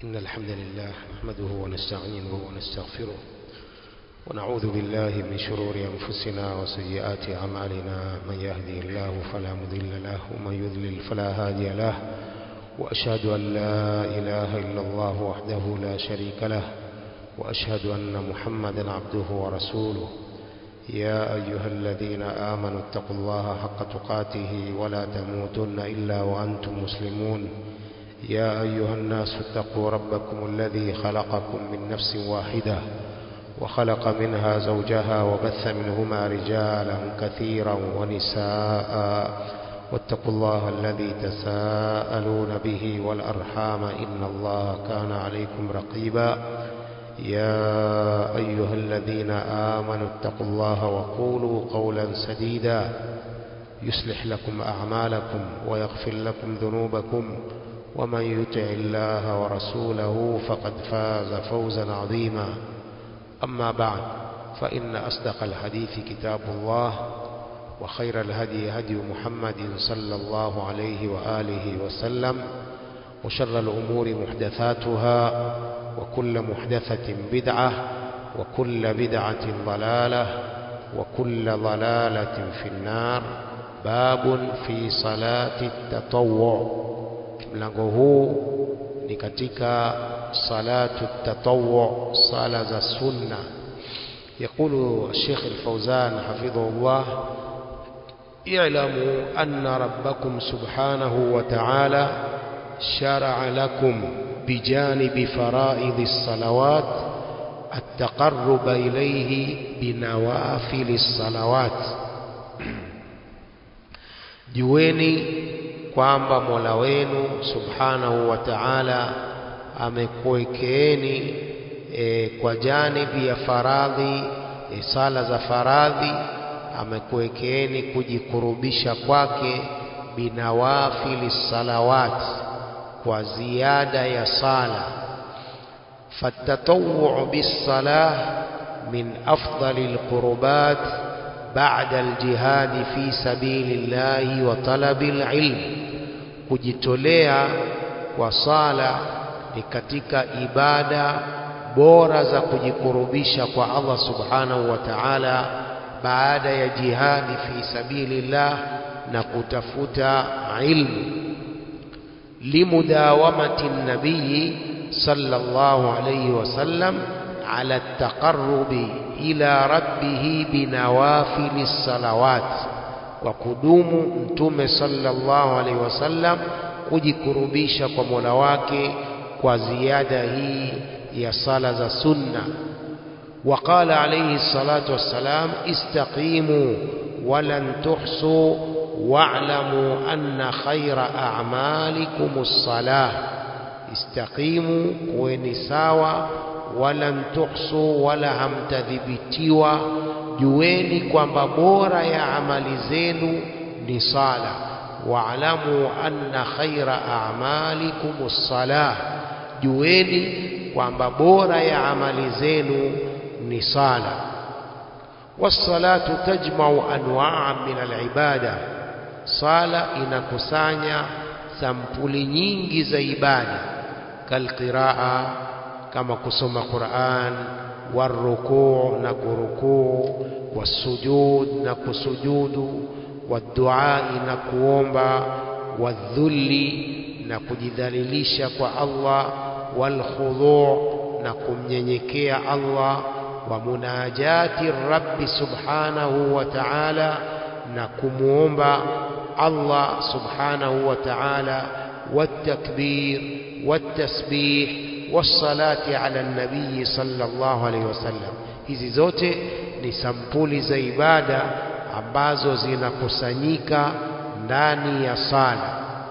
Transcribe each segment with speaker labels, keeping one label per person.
Speaker 1: إن الحمد لله نحمده ونستعينه ونستغفره ونعوذ بالله من شرور أنفسنا وسيئات أعمالنا من يهدي الله فلا مضل له ومن يضلل فلا هادي له وأشهد أن لا إله إلا الله وحده لا شريك له وأشهد أن محمدا عبده ورسوله يا أيها الذين آمنوا اتقوا الله حق تقاته ولا تموتن إلا وأنتم مسلمون يا أيها الناس اتقوا ربكم الذي خلقكم من نفس واحدة وخلق منها زوجها وبث منهما رجالا كثيرا ونساء واتقوا الله الذي تساءلون به والأرحام إن الله كان عليكم رقيبا يا أيها الذين آمنوا اتقوا الله وقولوا قولا سديدا يصلح لكم أعمالكم ويغفر لكم ذنوبكم ومن يطع الله ورسوله فقد فاز فوزا عظيما أما بعد فإن أصدق الحديث كتاب الله وخير الهدي هدي محمد صلى الله عليه وآله وسلم وشر الأمور محدثاتها وكل محدثة بدعة وكل بدعة ضلالة وكل ضلالة في النار باب في صلاة التطوع mlango huu ni katika salatu tatawwu sala za sunna يقول الشيخ الفوزان حفظه الله اعلموا أن ربكم سبحانه وتعالى شرع لكم بجانب فرائض الصلوات التقرب إليه بنوافل الصلوات jueni kwamba Mola wenu Subhanahu wa Ta'ala amekuwekeeni e, kwa janibi ya faradhi e, sala za faradhi amekuwekeeni kujikurubisha kwake binawafili salawat kwa ziada ya sala fatatawwu bisalah min afdali alqurbat بعد الجهاد في سبيل الله وطلب العلم kujitolea kwa sala ni katika ibada bora za kujikurubisha kwa Allah subhanahu wa ta'ala baada ya jihadi fi sabilillah na kutafuta ilmu limudawamati nabii sallallahu alayhi wasallam ala taqarrubi ila rabbihi binawafili salawat kwa kudumu mtume sallallahu alaihi wasallam kujikurubisha kwa Mola wake kwa ziada hii ya sala za sunna وقال عليه الصلاة والسلام استقيموا ولن تحصوا واعلموا أن خير أعمالكم الصلاة استقيموا ونساوا walan tuhsu wala hamtadhibitiwa jueni kwamba bora ya amali zenu ni sala waalamu anna khaira a'malikum salah jueni kwamba bora ya amali zenu ni sala والصلاه تجمع انواعا من العباده sala inakusanya sampuli nyingi za ibada kalqiraa kama kusoma Qur'an warukuu na kurukuu wasujud na kusujudu waduai na kuomba wadhulli na kujidhalilisha kwa Allah walkhudhu na kumnyenyekea Allah wa munajati rabbi subhanahu wa ta'ala na kumuomba Allah subhanahu wa ta'ala والتكبير والتسبيح والصلاة على النبي صلى الله عليه wasallam hizi zote ni sampuli za ibada ambazo zinakusanyika ndani ya sala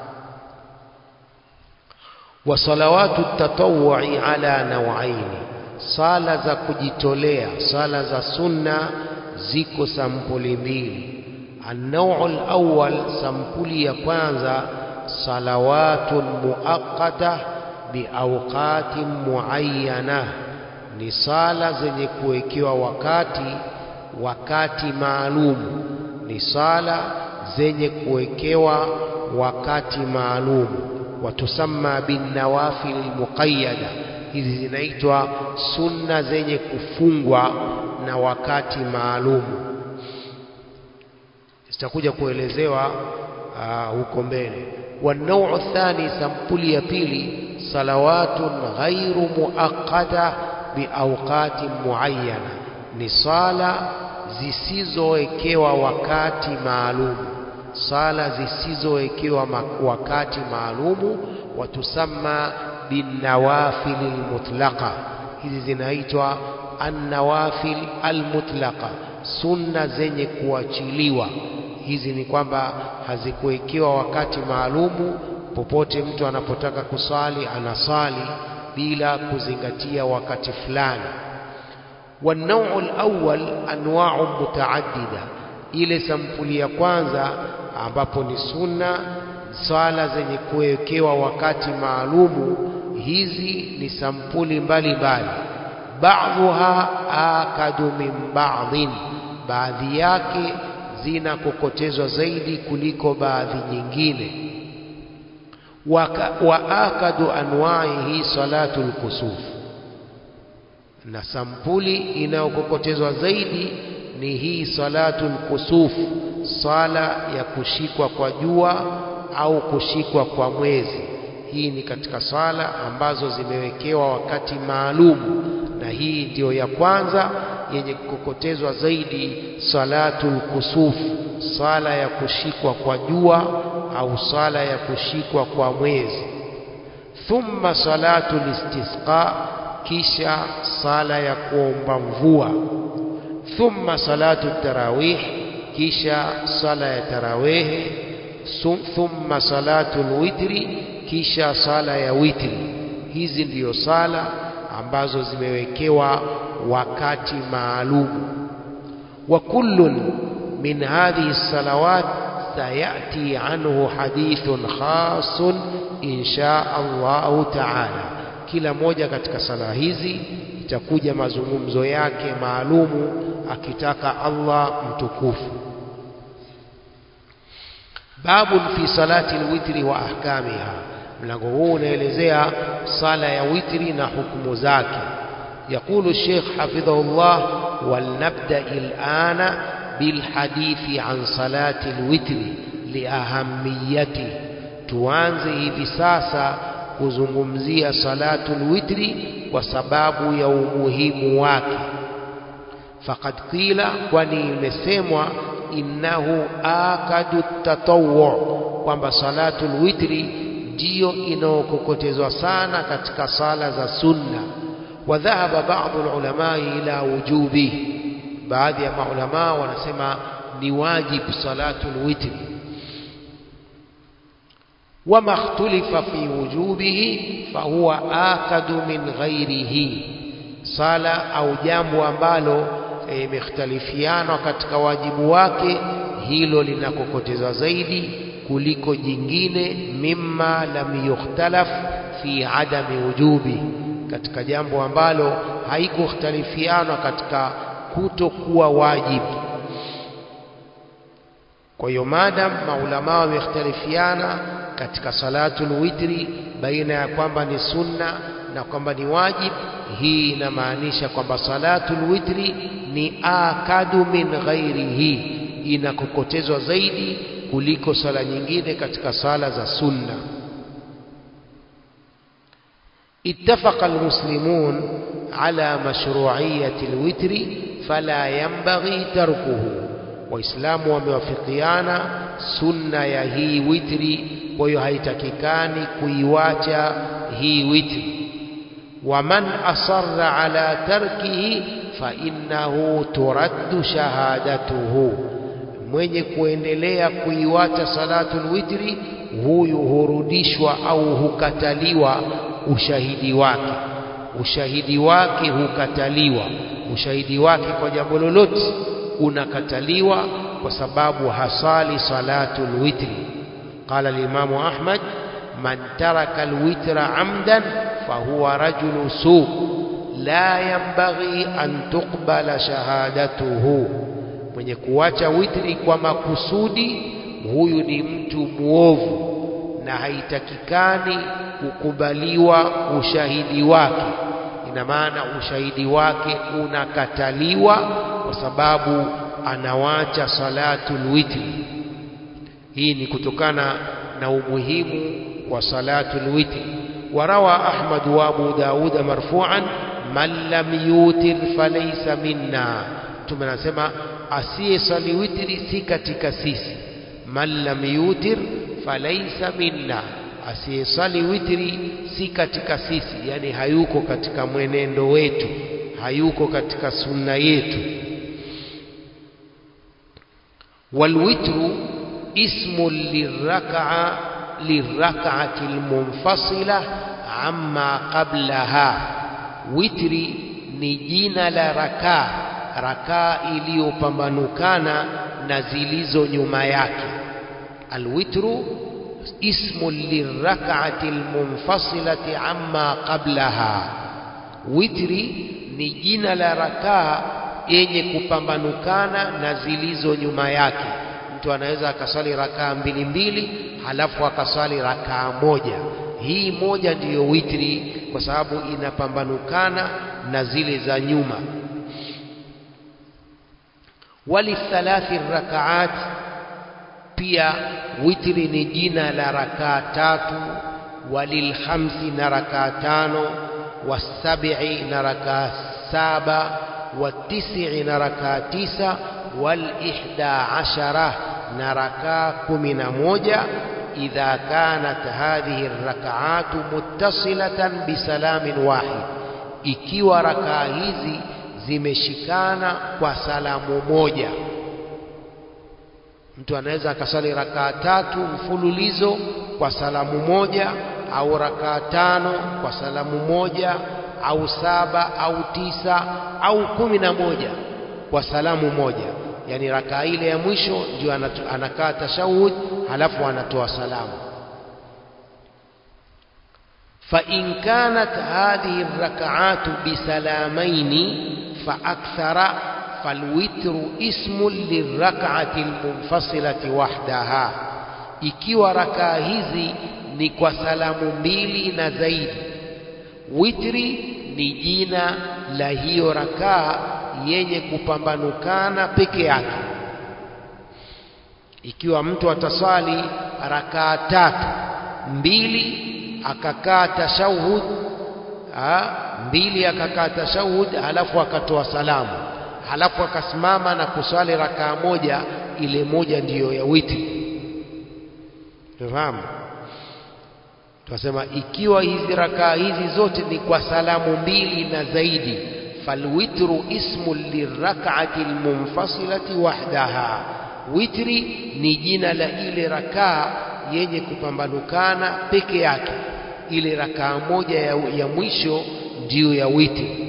Speaker 1: wa salawatu tatawwu'i ala nawaini sala za kujitolea sala za sunna ziko sampuli mbili an-naw'u al-awwal sampuli ya kwanza salawatun muaqqatah biawqatin muayyana ni sala zenye kuwekewa wakati wakati maalum ni sala zenye kuwekewa wakati maalum watusamma binnawafil muqayyada hizi zinaitwa sunna zenye kufungwa na wakati maalumu zitakuja kuelezewa uh, huko mbele والنوع الثاني sampuli ya pili salawatun ghairu muaqqata biawqati muayyana ni sala zisizowekewa wakati maalum sala zisizowekewa wakati maalumu watusamma binawafil almutlaqa hizi zinaitwa annawafil almutlaqa sunna zenye kuachiliwa hizi ni kwamba hazikuwekewa wakati maalumu popote mtu anapotaka kusali anasali bila kuzingatia wakati fulani والنوع الأول أنواع متعددة ile sampuli ya kwanza ambapo ni sunna swala zenye kuwekewa wakati maalumu hizi ni sampuli mbalimbali baadhuha akadu min baadhin baadhi yake zinakokotezwa zaidi kuliko baadhi nyingine wa akadu anwaihi salatu lkusuf na sampuli inayokokotezwa zaidi ni hii salatu lkusuf sala ya kushikwa kwa jua au kushikwa kwa mwezi hii ni katika sala ambazo zimewekewa wakati maalumu na hii ndiyo ya kwanza yenye kukokotezwa zaidi salatul kusuf sala ya kushikwa kwa jua au sala ya kushikwa kwa mwezi thumma salatul istisqa kisha sala ya kuomba mvua thumma salatu tarawih kisha sala ya tarawehe thumma salatul witri kisha sala ya witri hizi ndiyo sala ambazo zimewekewa wakati maalum wa kullun min hadhihi salawat sayati anhu hadithun khasun insha Allahu taala kila moja katika sala hizi itakuja mazungumzo yake maalumu akitaka Allah mtukufu babun fi salati alwitri wa ahkamiha mlango huu unaelezea sala ya witri na hukumu zake يقول الشيخ حفظه الله ولنبدأ الآن بالحديث عن صلاة الوتر لأهميته tuanze hivi sasa kuzungumzia salatul witri kwa sababu ya umuhimu wake faqad qila kwani imesemwa innahu akadu tatawwu kwamba salatul witri ndiyo inaokokotezwa sana katika sala za sunna wadhahaba baadhi ulama ila wujubi baadhi ya maulama wanasema ni wajibu salatul witri وما اختلف في وجوبه فهو آكد من غيره صلاة أو jambo ambalo imekhtalifiana katika wajibu wake hilo linakokotezwa zaidi kuliko jingine mimma lam yukhtalaf fi adami wujubi katika jambo ambalo haikukhtalifiana katika kutokuwa wajibu kwa hiyo madam maulama wamekhtalifiana katika salatul witri baina ya kwamba ni sunna na kwamba ni wajib hii inamaanisha kwamba salatul witri ni akadu min ghairihi inakokotezwa zaidi kuliko sala nyingine katika sala za sunna اتفق المسلمون على مشروعية الوتر فلا ينبغي تركه waislamu wamewafikiana sunna ya hii witri kwa hiyo haitakikani kuiwacha hii witri waman asarra ala tarkihi fa innahu turaddu shahadatuhu mwenye kuendelea kuiwacha salatul witri huyu hurudishwa au hukataliwa ushahidi wake ushahidi wake hukataliwa ushahidi wake kwa jambo lolote unakataliwa kwa sababu hasali salatul witri qala al-imam ahmad man taraka al-witra amdan fahuwa rajulu su la yanbaghi an tuqbala shahadatuhu mwenye kuacha witri kwa makusudi huyu ni mtu muovu na haitakikani kukubaliwa ushahidi wake ina maana ushahidi wake unakataliwa kwa sababu anawacha salatul witri hii ni kutokana na umuhimu wa salatul witri warawa ahmad wa abu dauda marfu'an man lam yutir falaysa minna mtume anasema asiyesali witri si katika sisi man lam yutir falaysa minna asiyesali witri si katika sisi yani hayuko katika mwenendo wetu hayuko katika sunna yetu walwitru ismu lirraka'a lirraka'ati almunfasila amma qablaha witri ni jina la rakaa rakaa iliyopambanukana na zilizo nyuma yake alwitru ismu lirrak'ati almunfasilati amma qablaha witri ni jina la rakaa yenye kupambanukana na zilizo nyuma yake mtu anaweza akasali rakaa mbili mbili halafu akasali rakaa moja hii moja ndiyo witri kwa sababu inapambanukana na zile za nyuma walithalathi rakaat pia witri ni jina la rakaa tatu walilkhamsi na rakaa tano wasabii na rakaa saba watisi na rakaa tisa walihda ashara na rakaa kumi na moja idha kanat hadhihi rakaatu muttasilatan bisalamin wahid ikiwa rakaa hizi zimeshikana kwa salamu moja mtu anaweza akasali rakaa tatu mfululizo kwa salamu moja au rakaa tano kwa salamu moja au saba au tisa au kumi na moja kwa salamu moja yani rakaa ile ya mwisho ndio anakaa tashahud halafu anatoa salamu فإن كانت هذه الركعات بسلامين فأكثر فالوتر اسم للركعة المنفصلة وحدها ikiwa rakaa hizi ni kwa salamu mbili na zaidi witri ni jina la hiyo rakaa yenye kupambanukana peke yake ikiwa mtu ataswali rakaa tatu mbili akakaa tashahud mbili akakaa tashahud halafu akatoa salamu halafu akasimama na kuswali rakaa moja ile moja ndiyo ya witri tufahamu tunasema ikiwa hizi rakaa hizi zote ni kwa salamu mbili na zaidi falwitru ismu lirak'ati almunfasilati wahdaha witri ni jina la ile rakaa yenye kupambanukana peke yake ile rakaa moja ya, ya mwisho ndiyo ya witri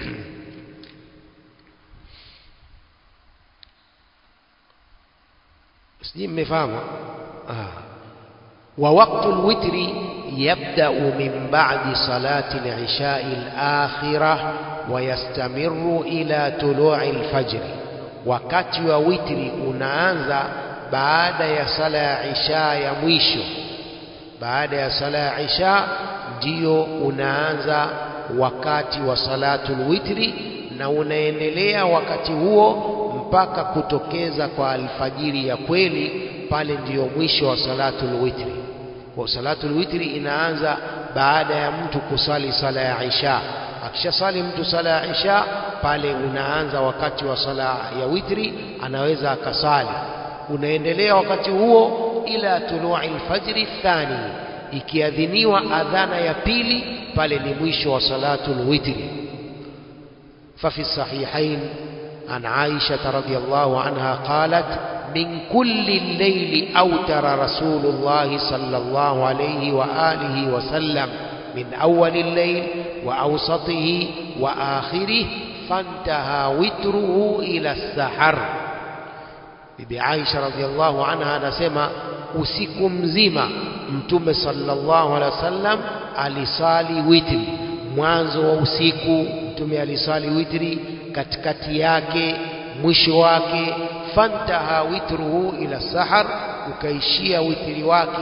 Speaker 1: sijui mmefahamu ah. ووقت الوتر يبدأ من بعد صلاة العشاء الآخرة ويستمر إلى طلوع الفجر wakati wa witri unaanza baada ya sala ya isha ya mwisho baada ya sala ya isha ndiyo unaanza wakati wa salatul witri na unaendelea wakati huo mpaka kutokeza kwa alfajiri ya kweli pale ndiyo mwisho wa salatul witri kwa salatul witri inaanza baada ya mtu kusali sala ya isha akishasali mtu sala ya isha pale unaanza wakati wa sala ya witri anaweza akasali unaendelea wakati huo ila tului alfajri thani ikiadhiniwa adhana ya pili pale ni mwisho wa salatul witri ففي الصحيحين عن عائشة رضي الله عنها قالت من كل الليل أوتر رسول الله صلى الله عليه وآله وسلم من أول الليل وأوسطه وآخره فانتهى وتره إلى السحر bibi Aisha radhiallahu anha anasema usiku mzima mtume sallallahu alaihi wasallam alisali witri mwanzo wa usiku mtume alisali witri katikati yake mwisho wake fantaha witruhu ila sahar ukaishia witri wake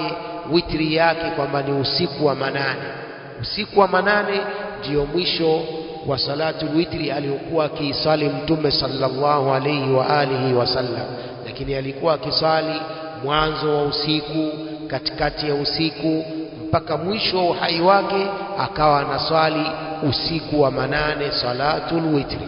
Speaker 1: witri yake kwamba ni usiku wa manane. Usiku wa manane ndiyo mwisho wa salatu witri aliyokuwa akiisali Mtume sallallahu alayhi wa alihi wasallam, lakini alikuwa akisali mwanzo wa usiku, katikati ya usiku mpaka mwisho wa uhai wake, akawa anaswali usiku wa manane salatul witri.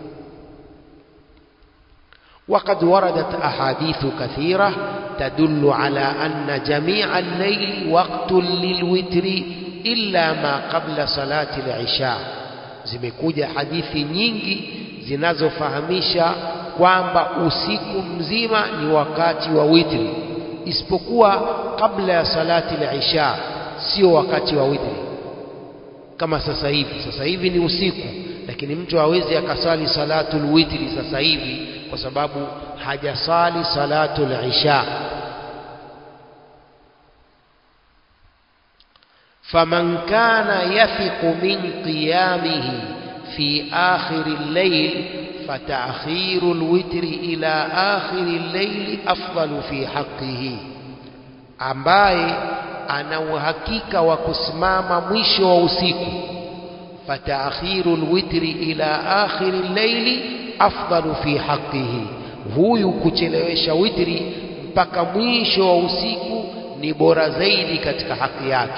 Speaker 1: وقد وردت أحاديث كثيرة تدل على أن جميع الليل وقت للوتر إلا ما قبل صلاة العشاء zimekuja hadithi nyingi zinazofahamisha kwamba usiku mzima ni wakati wa witri isipokuwa kabla ya salati al-isha sio wakati wa witri kama sasa hivi sasa hivi ni usiku lakini mtu hawezi akasali salatul witri sasa hivi kwa sababu hajasali salatul isha faman kana yafiqu min qiyamihi fi akhir al-layl فتأخير الوتر إلى آخر الليل أفضل في حقه ambaye ana uhakika wa kusimama mwisho wa usiku fataakhiru lwitri ila akhiri llaili afdalu fi haqqihi, huyu kuchelewesha witri mpaka mwisho wa usiku ni bora zaidi katika haki yake.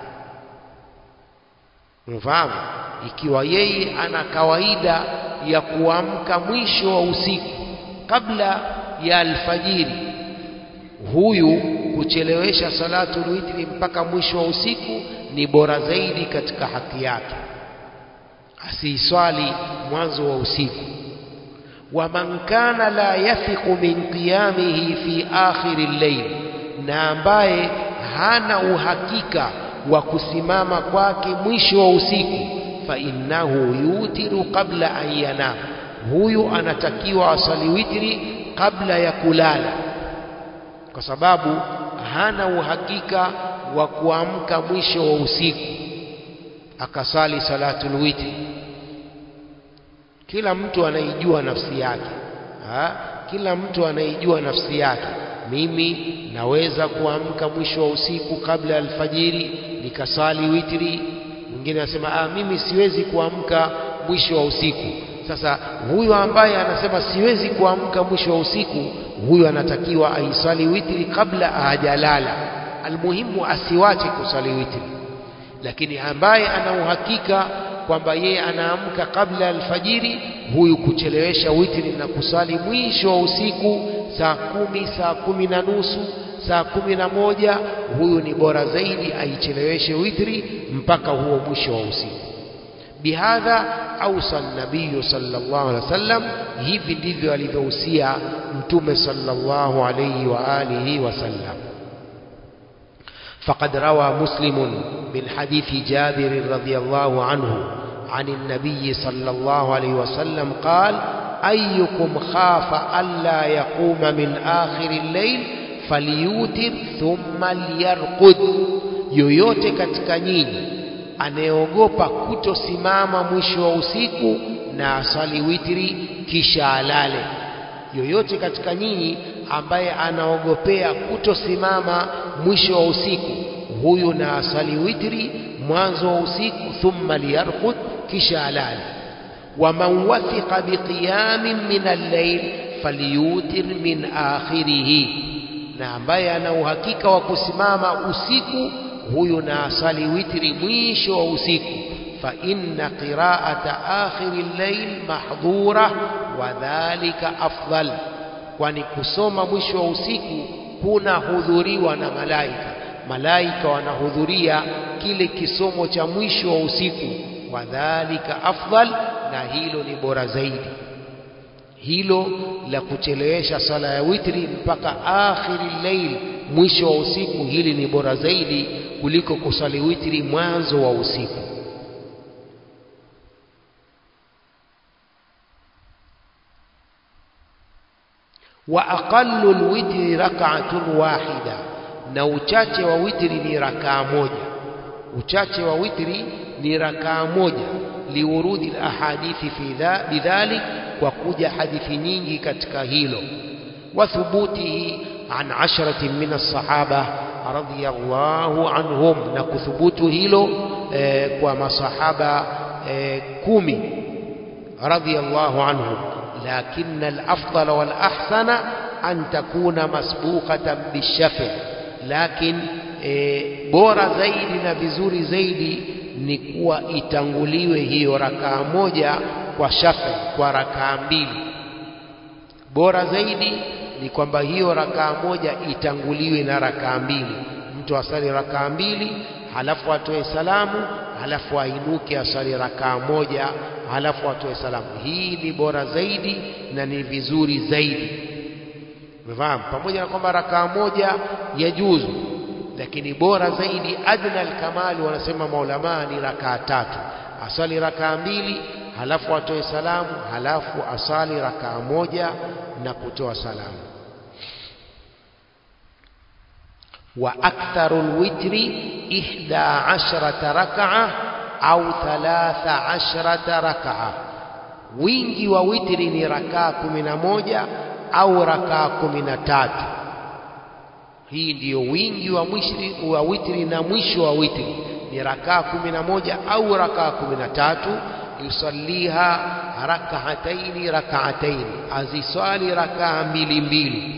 Speaker 1: Mfahamu, ikiwa yeye ana kawaida ya kuamka mwisho wa usiku kabla ya alfajiri, huyu kuchelewesha salatul witri mpaka mwisho wa usiku ni bora zaidi katika haki yake, asiiswali mwanzo wa usiku. waman kana la yafiqu min qiyamihi fi akhiri llail, na ambaye hana uhakika wa kusimama kwake mwisho wa usiku, fa innahu yutiru qabla an yanam, huyu anatakiwa asali witri kabla ya kulala, kwa sababu hana uhakika wa kuamka mwisho wa usiku akasali salatul witri. Kila mtu anaijua nafsi yake ha? Kila mtu anaijua nafsi yake. Mimi naweza kuamka mwisho wa usiku kabla ya alfajiri nikasali witri. Mwingine anasema ah, mimi siwezi kuamka mwisho wa usiku. Sasa huyu ambaye anasema siwezi kuamka mwisho wa usiku, huyu anatakiwa aisali witri kabla hajalala. Almuhimu asiwache kusali witri, lakini ambaye ana uhakika kwamba yeye anaamka kabla ya alfajiri, huyu kuchelewesha witri na kusali mwisho wa usiku saa kumi, saa kumi na nusu, saa kumi na moja, huyu ni bora zaidi aicheleweshe witri mpaka huo mwisho wa usiku. Bihadha ausa nabiyu sallallahu alaihi wasallam, hivi ndivyo alivyohusia Mtume sallallahu alaihi wa alihi wasallam. فقد روى مسلم من حديث جابر رضي الله عنه عن النبي صلى الله عليه وسلم قال أيكم خاف ألا يقوم من آخر الليل فليوتر ثم ليرقد yoyote katika nyinyi anayeogopa kutosimama mwisho wa usiku na asali witri kisha alale yoyote katika nyinyi ambaye anaogopea kutosimama mwisho wa usiku, huyu na asali witri mwanzo wa usiku, thumma liyarqud, kisha alale. Waman wathiqa biqiyamin min al-layl falyutir min akhirihi, na ambaye ana uhakika wa kusimama usiku, huyu na asali witri mwisho wa usiku. fa inna qira'ata akhiri al-layl mahdhura wa dhalika afdal kwani kusoma mwisho wa usiku kunahudhuriwa na malaika. Malaika wanahudhuria kile kisomo cha mwisho wa usiku, wadhalika afdal, na hilo ni bora zaidi. Hilo la kuchelewesha sala ya witri mpaka akhiri lail, mwisho wa usiku, hili ni bora zaidi kuliko kusali witri mwanzo wa usiku. wa aqallu lwitri rak'atun wahida, na uchache wa witri ni rakaa moja. Uchache wa witri ni rakaa moja, liurudi lahadithi fi bidhalik, kwa kuja hadithi nyingi katika hilo. Wa thubutihi an asharatin min as-sahaba radhiyallahu anhum na kuthubutu hilo eh, kwa masahaba eh, kumi radhiyallahu anhum lakin al-afdal wal ahsana an takuna masbuqatan bishafi lakin e, bora zaidi na vizuri zaidi ni kuwa itanguliwe hiyo rakaa moja kwa shafi kwa rakaa mbili bora zaidi ni kwamba hiyo rakaa moja itanguliwe na rakaa mbili mtu asali rakaa mbili halafu atoe salamu halafu ainuke asali rakaa moja halafu atoe salamu hii ni bora zaidi na ni vizuri zaidi umefahamu pamoja na kwamba rakaa moja yajuzu lakini bora zaidi adna alkamali wanasema maulamaa ni rakaa tatu asali rakaa mbili halafu atoe salamu halafu asali rakaa moja na kutoa salamu wa aktharu lwitri ihda ashrata rakaa au thalatha ashrata rakaa wingi wa witri ni rakaa kumi na moja au rakaa kumi na tatu hii ndiyo wingi wa mwishri, wa witri na mwisho wa witri ni rakaa kumi na moja au rakaa kumi na tatu yusalliha rakaataini rakaataini aziswali rakaa mbili mbili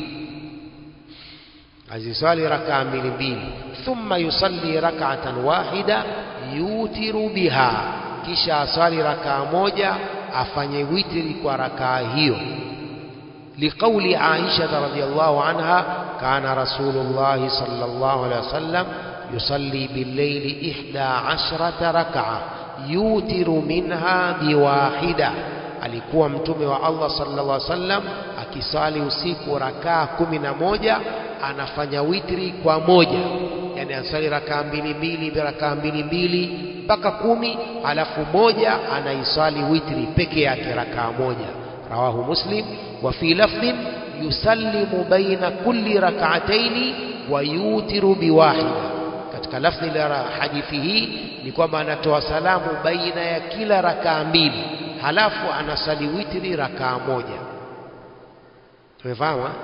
Speaker 1: aziswali rakaa mbili mbili thumma yusalli rakaatan wahida yutiru biha kisha aswali rakaa moja afanye witri kwa rakaa hiyo لقول عائشة رضي الله عنها كان رسول الله صلى الله عليه وسلم يصلي بالليل إحدى عشرة ركعة يوتر منها بواحدة alikuwa mtume wa Allah sallallahu alaihi wasallam akisali usiku rakaa kumi na moja anafanya witri kwa moja yani anasali rakaa mbili mbili rakaa mbili mbili mpaka kumi alafu moja anaisali witri peke yake rakaa moja rawahu muslim وفي لفظ يسلم بين كل ركعتين ويوتر بواحدة katika lafzi la hadithi hii ni kwamba anatoa salamu baina ya kila rakaa mbili halafu anasali witri rakaa moja tumefahamu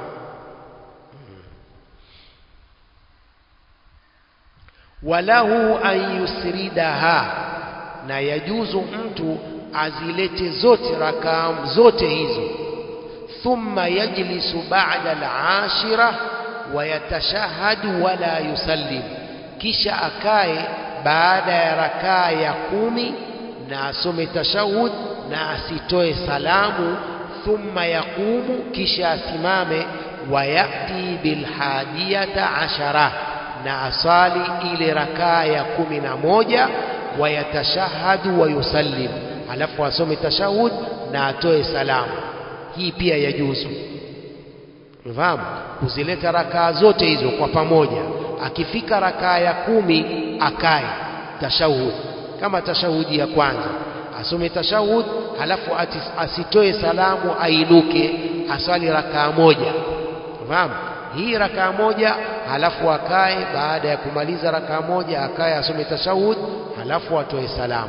Speaker 1: walahu an yusridaha na yajuzu mtu azilete zote rakaa zote hizo ثم يجلس بعد العاشرة ويتشهد ولا يسلم kisha akae baada ya rakaa ya kumi na asome tashahud na asitoe salamu thumma yaqumu kisha asimame wayati bilhadiyata ashara na asali ile rakaa ya kumi na moja wayatashahadu wayusallim alafu asome tashahud na atoe salamu hii pia yajuzu unafahamu kuzileta rakaa zote hizo kwa pamoja akifika rakaa ya kumi akae tashahud kama tashahudi ya kwanza asome tashahud halafu atis, asitoe salamu ainuke aswali rakaa moja unafahamu hii rakaa moja halafu akae baada ya kumaliza rakaa moja akae asome tashahud halafu atoe salamu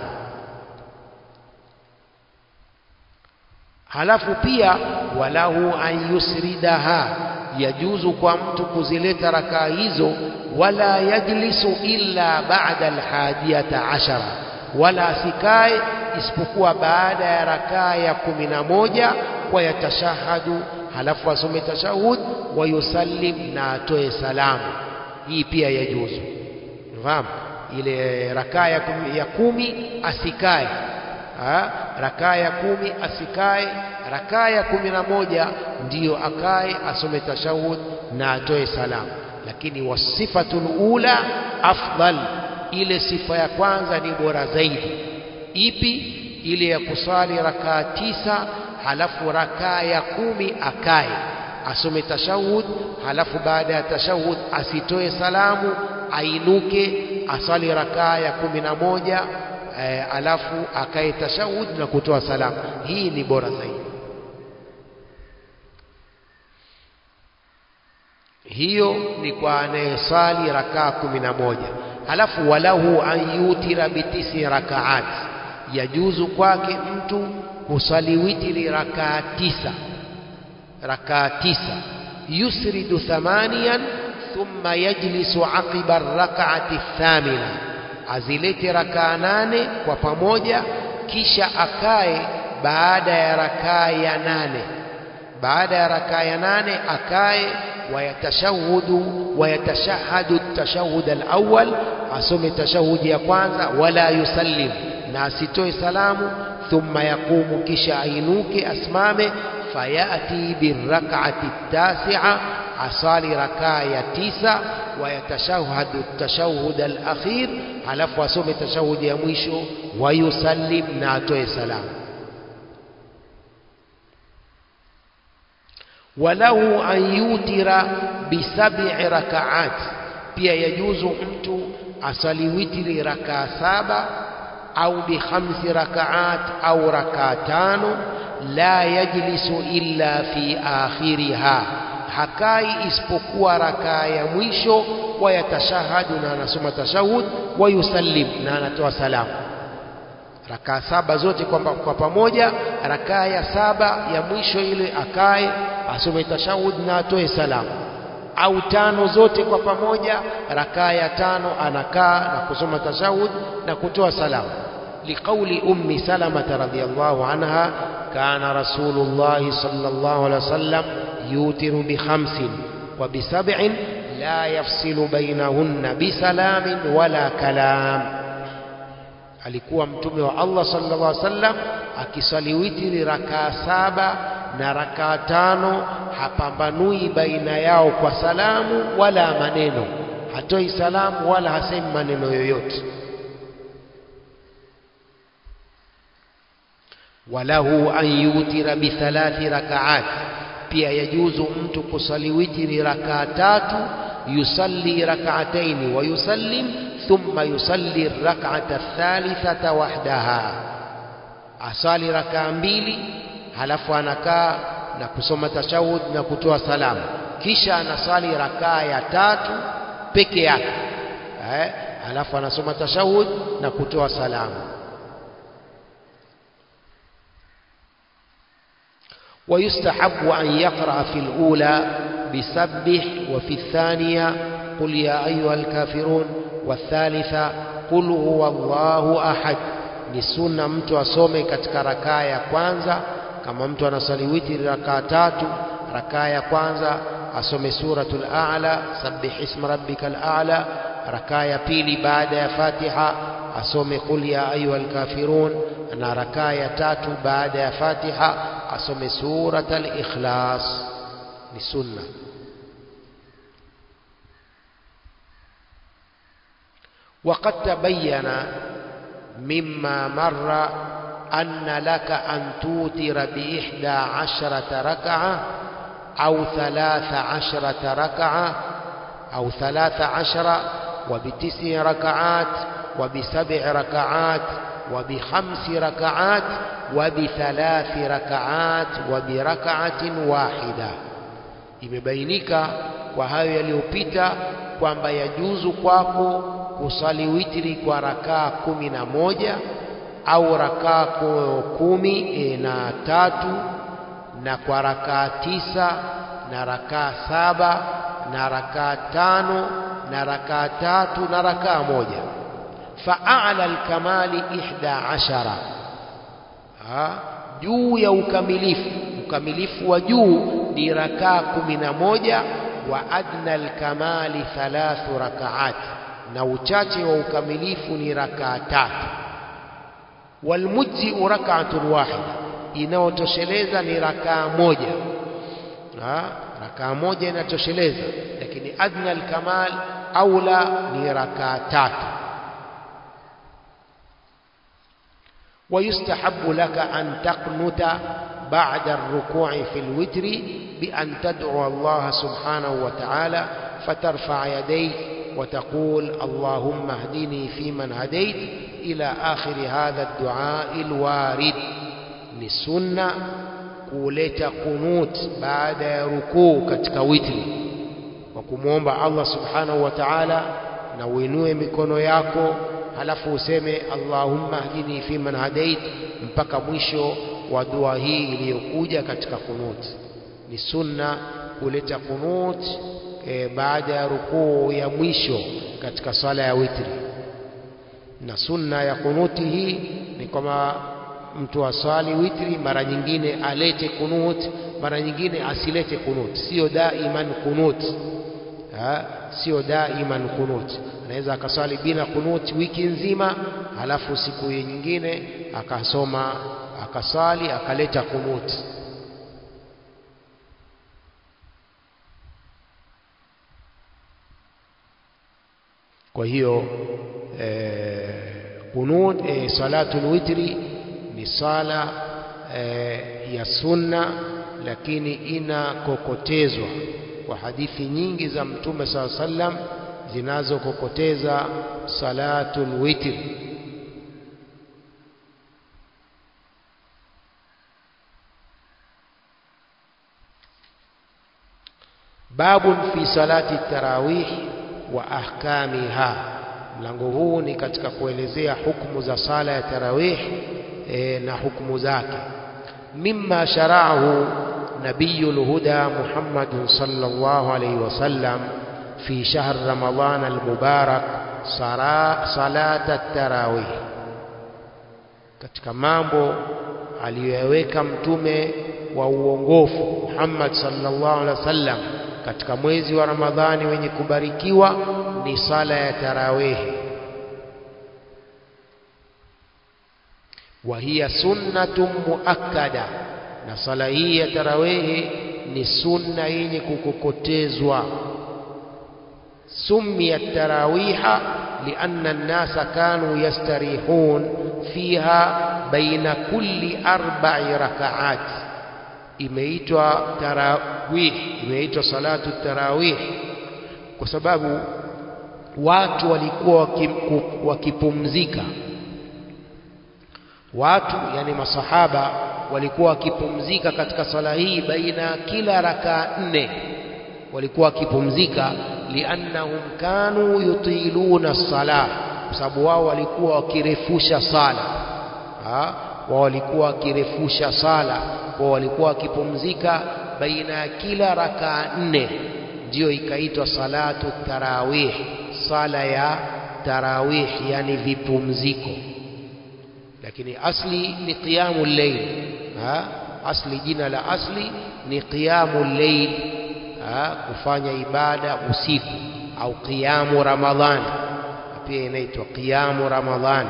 Speaker 1: halafu pia walahu an yusridaha yajuzu kwa mtu kuzileta rakaa hizo wala yajlisu illa ba'da alhadiyata ashara wala asikae isipokuwa baada ya rakaa ya kumi na moja kwa yatashahadu halafu asome tashahud wa yusallim na atoe salamu hii pia yajuzu fahamu ile rakaa ya kumi, ya kumi asikae ha? rakaa ya kumi asikae rakaa ya kumi na moja ndiyo akae asome tashahud na atoe salamu lakini wasifatul ula afdal ile sifa ya kwanza ni bora zaidi ipi ile ya kusali rakaa tisa halafu rakaa ya kumi akae asome tashahud halafu baada ya tashahud asitoe salamu ainuke asali rakaa ya kumi na moja e, alafu akae tashahud na kutoa salamu hii ni bora zaidi hiyo ni kwa anayesali rakaa kumi na moja halafu walahu an yutira bitisi rakaat yajuzu kwake mtu kusali witiri rakaa tisa rakaa tisa yusridu thamaniyan thumma yajlisu aqiba rak'ati thamina azilete rakaa nane kwa pamoja kisha akae baada ya rakaa ya nane baada ya rakaa ya nane akae wayatashahudu wayatashahadu tashahud alawwal asome tashahudi ya kwanza wala yusallim na asitoe salamu thumma yaqumu kisha ainuke asimame fayati birak'ati tasi'a asali rakaa ya tisa wayatashahadu tashahud alakhir halafu asome tashahudi ya mwisho wayusallim na atoe salamu walahu an yutira bisab'i rakaat pia yajuzu mtu asali witri rakaa saba au bikhamsi rakaat au rakaa tano la yajlisu illa fi akhiriha hakai isipokuwa rakaa ya mwisho wayatashahadu na anasoma tashahud wayusallim na anatoa salamu rakaa saba zote kwa, kwa pamoja rakaa ya saba ya mwisho ile akae asome tashahud na atoe salamu au tano zote kwa pamoja rakaa ya tano anakaa na kusoma tashahud na kutoa salamu liqauli ummi salamata radhiyallahu anha kana rasulullahi sallallahu alaihi wasallam yutiru bikhamsin wa bisab'in la yafsilu bainahunna bisalamin wala kalam alikuwa mtume wa Allah sallallahu alaihi wasallam akiswali witri rakaa saba na rakaa tano hapambanui baina yao kwa salamu wala maneno hatoi salamu wala hasemi maneno yoyote walahu an yutira bithalathi rakaat pia yajuzu mtu kusali witri rakaa tatu yusalli rakaataini wa yusallim ثم يصلي الركعة الثالثة وحدها asali rakaa mbili halafu anakaa na kusoma tashahud na kutoa salamu kisha anasali rakaa ya tatu peke yake eh, halafu anasoma tashahud na kutoa salamu ويستحب أن يقرأ في الأولى بسبح وفي الثانية قل يا أيها الكافرون والثالثة قل هو الله أحد ni sunna mtu asome katika rakaa ya kwanza kama mtu anasali witri rakaa tatu rakaa ya kwanza asome suratul a'la sabbih isma rabbikal a'la rakaa ya pili baada ya fatiha asome qul ya ayyuhal kafirun na rakaa ya tatu baada ya fatiha asome suratul ikhlas ni sunna وقد تبين مما مر أن لك أن توتر بإحدى عشرة ركعة أو ثلاث عشرة ركعة أو ثلاث عشر وبتسع ركعات وبسبع ركعات وبخمس ركعات وبثلاث ركعات وبركعة واحدة imebainika kwa hayo yaliyopita kwamba yajuzu kwako kusali witri kwa rakaa kumi na moja au rakaa kumi e, na tatu na kwa rakaa tisa na rakaa saba na rakaa tano na rakaa tatu na rakaa moja faala alkamali ihda ashara juu ya ukamilifu ukamilifu wa juu ni rakaa kumi na moja wa adna alkamali thalathu rakaati na uchache wa ukamilifu ni rakaa tatu walmujziu rak'atun wahida inayotosheleza ni rakaa moja ha? rakaa moja inatosheleza lakini adna alkamal aula ni rakaa tatu ويستحب لك أن تقنت بعد الركوع في الوتر بأن تدعو الله سبحانه وتعالى فترفع يديك وتقول اللهم اهدني فيمن هديت إلى آخر هذا الدعاء الوارد للسنة kuleta kunut baada ya rukuu katika witri wa kumwomba Allah subhanahu wa ta'ala na uinue mikono yako halafu useme Allahumma hdini fi man hadait mpaka mwisho wa dua hii iliyokuja katika kunut ni sunna kuleta kunut e, baada ya rukuu ya mwisho katika swala ya witri na sunna ya kunuti hii ni kwamba mtu aswali witri mara nyingine alete kunut mara nyingine asilete kunut sio daiman kunut ha? sio daiman kunut anaweza akaswali bila kunut wiki nzima halafu siku nyingine akasoma akaswali akaleta kunut kwa hiyo eh, kunut eh, salatul witri ni sala eh, ya sunna lakini inakokotezwa kwa hadithi nyingi za mtume saa sallam zinazokokoteza salatul witri babun fi salati tarawih wa ahkamiha mlango huu ni katika kuelezea hukumu za sala ya tarawih e, na hukumu zake mimma sharaahu nabiyul huda Muhammad sallallahu alayhi wasallam fi shahr ramadan almubarak salat at-tarawih katika mambo aliyoyaweka mtume wa uongofu Muhammad sallallahu alaihi wasallam katika mwezi wa Ramadhani wenye kubarikiwa ni sala ya tarawehi wa hiya sunnatun muakkada na sala hii ya tarawehi ni sunna yenye kukokotezwa سميت تراويح لأن الناس كانوا يستريحون فيها بين كل أربع ركعات imeitwa tarawih imeitwa salatu tarawih kwa sababu watu walikuwa wakipumzika watu yani masahaba walikuwa wakipumzika katika sala hii baina kila rakaa nne walikuwa wakipumzika liannahum kanu yutiluna salah kwa sababu wao walikuwa wakirefusha sala wao walikuwa wakirefusha sala kwa walikuwa wakipumzika baina ya kila rakaa nne ndiyo ikaitwa salatu tarawih sala ya tarawih yani vipumziko lakini asli ni qiyamu layl asli jina la asli ni qiyamu layl kufanya ibada usiku au qiyamu ramadhani pia inaitwa qiyamu ramadhani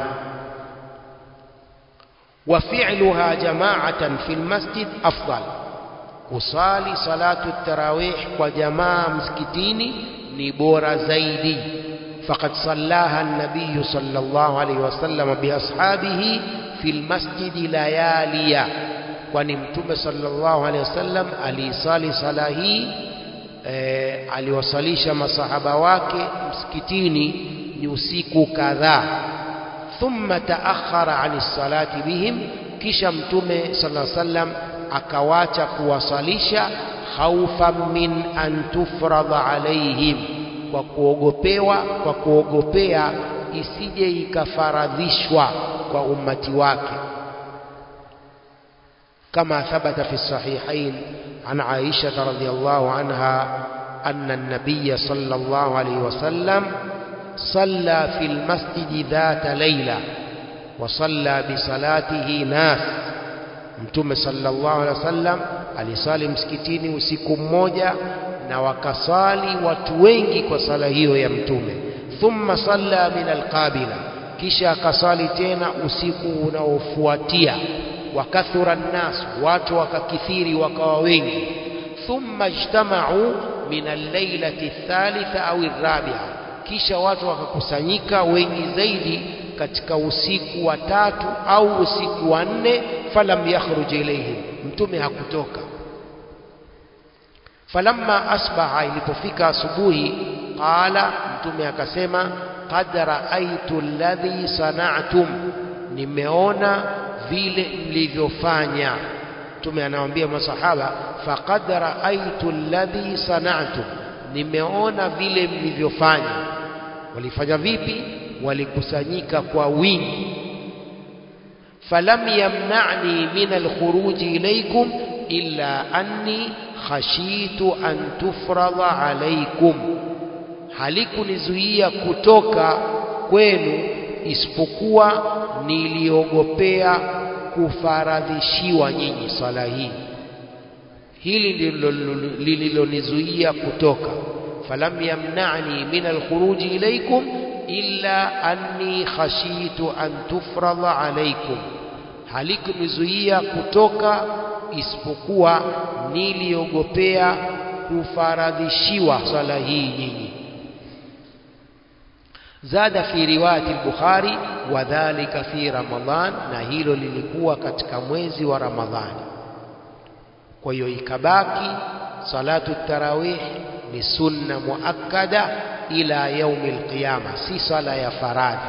Speaker 1: وفعلها جماعة في المسجد أفضل kusali salatu tarawih kwa jamaa msikitini ni bora zaidi faqad sallaha an-nabiy sallallahu alayhi wasallam bi ashabihi fi al-masjid layaliya kwani mtume sallallahu alayhi wasallam alisali sala hii e, aliwasalisha masahaba wake msikitini ni usiku kadhaa thumma taakhara ani salati bihim kisha mtume sallallahu alayhi wasallam akawacha kuwasalisha khaufan min an tufradha alaihim kwa kuogopewa kwa kuogopea isije ikafaradhishwa kwa ummati wake kama thabata fi sahihain an Aisha radhiyallahu anha أن النبي صلى الله عليه وسلم صلى في المسجد ذات ليلة وصلى بصلاته ناس Mtume sallallahu alaihi wasallam alisali msikitini usiku mmoja na wakasali watu wengi kwa sala hiyo ya Mtume. Thumma salla min alqabila, kisha akasali tena usiku unaofuatia. Wakathura nnas, watu wakakithiri wakawa wengi. Thumma ijtamau min allailati thalitha au arrabi'a, kisha watu wakakusanyika wengi zaidi katika usiku wa tatu au usiku wa nne falam yakhruj ilayhim mtume hakutoka falamma asbaha ilipofika asubuhi qala mtume akasema qad raaitu alladhi sana'tum nimeona vile mlivyofanya mtume anawaambia masahaba faqad raaitu alladhi sana'tum nimeona vile mlivyofanya walifanya vipi walikusanyika kwa wingi falam yamna'ni min alkhuruj ilaykum illa anni khashitu an tufradha alaikum halikunizuia kutoka kwenu isipokuwa niliogopea kufaradhishiwa nyinyi swala hii hili ndilo lililonizuia kutoka falam yamna'ni min alkhuruji ilaykum illa anni khashitu an tufradha alaykum halikunizuia kutoka isipokuwa niliogopea kufaradhishiwa swala hii nyinyi zada fi riwayati al-Bukhari wadhalika fi Ramadhan na hilo lilikuwa katika mwezi wa Ramadhani kwa hiyo ikabaki salatu tarawih ni sunna muakkada ila yaumi alqiyama si sala ya faradhi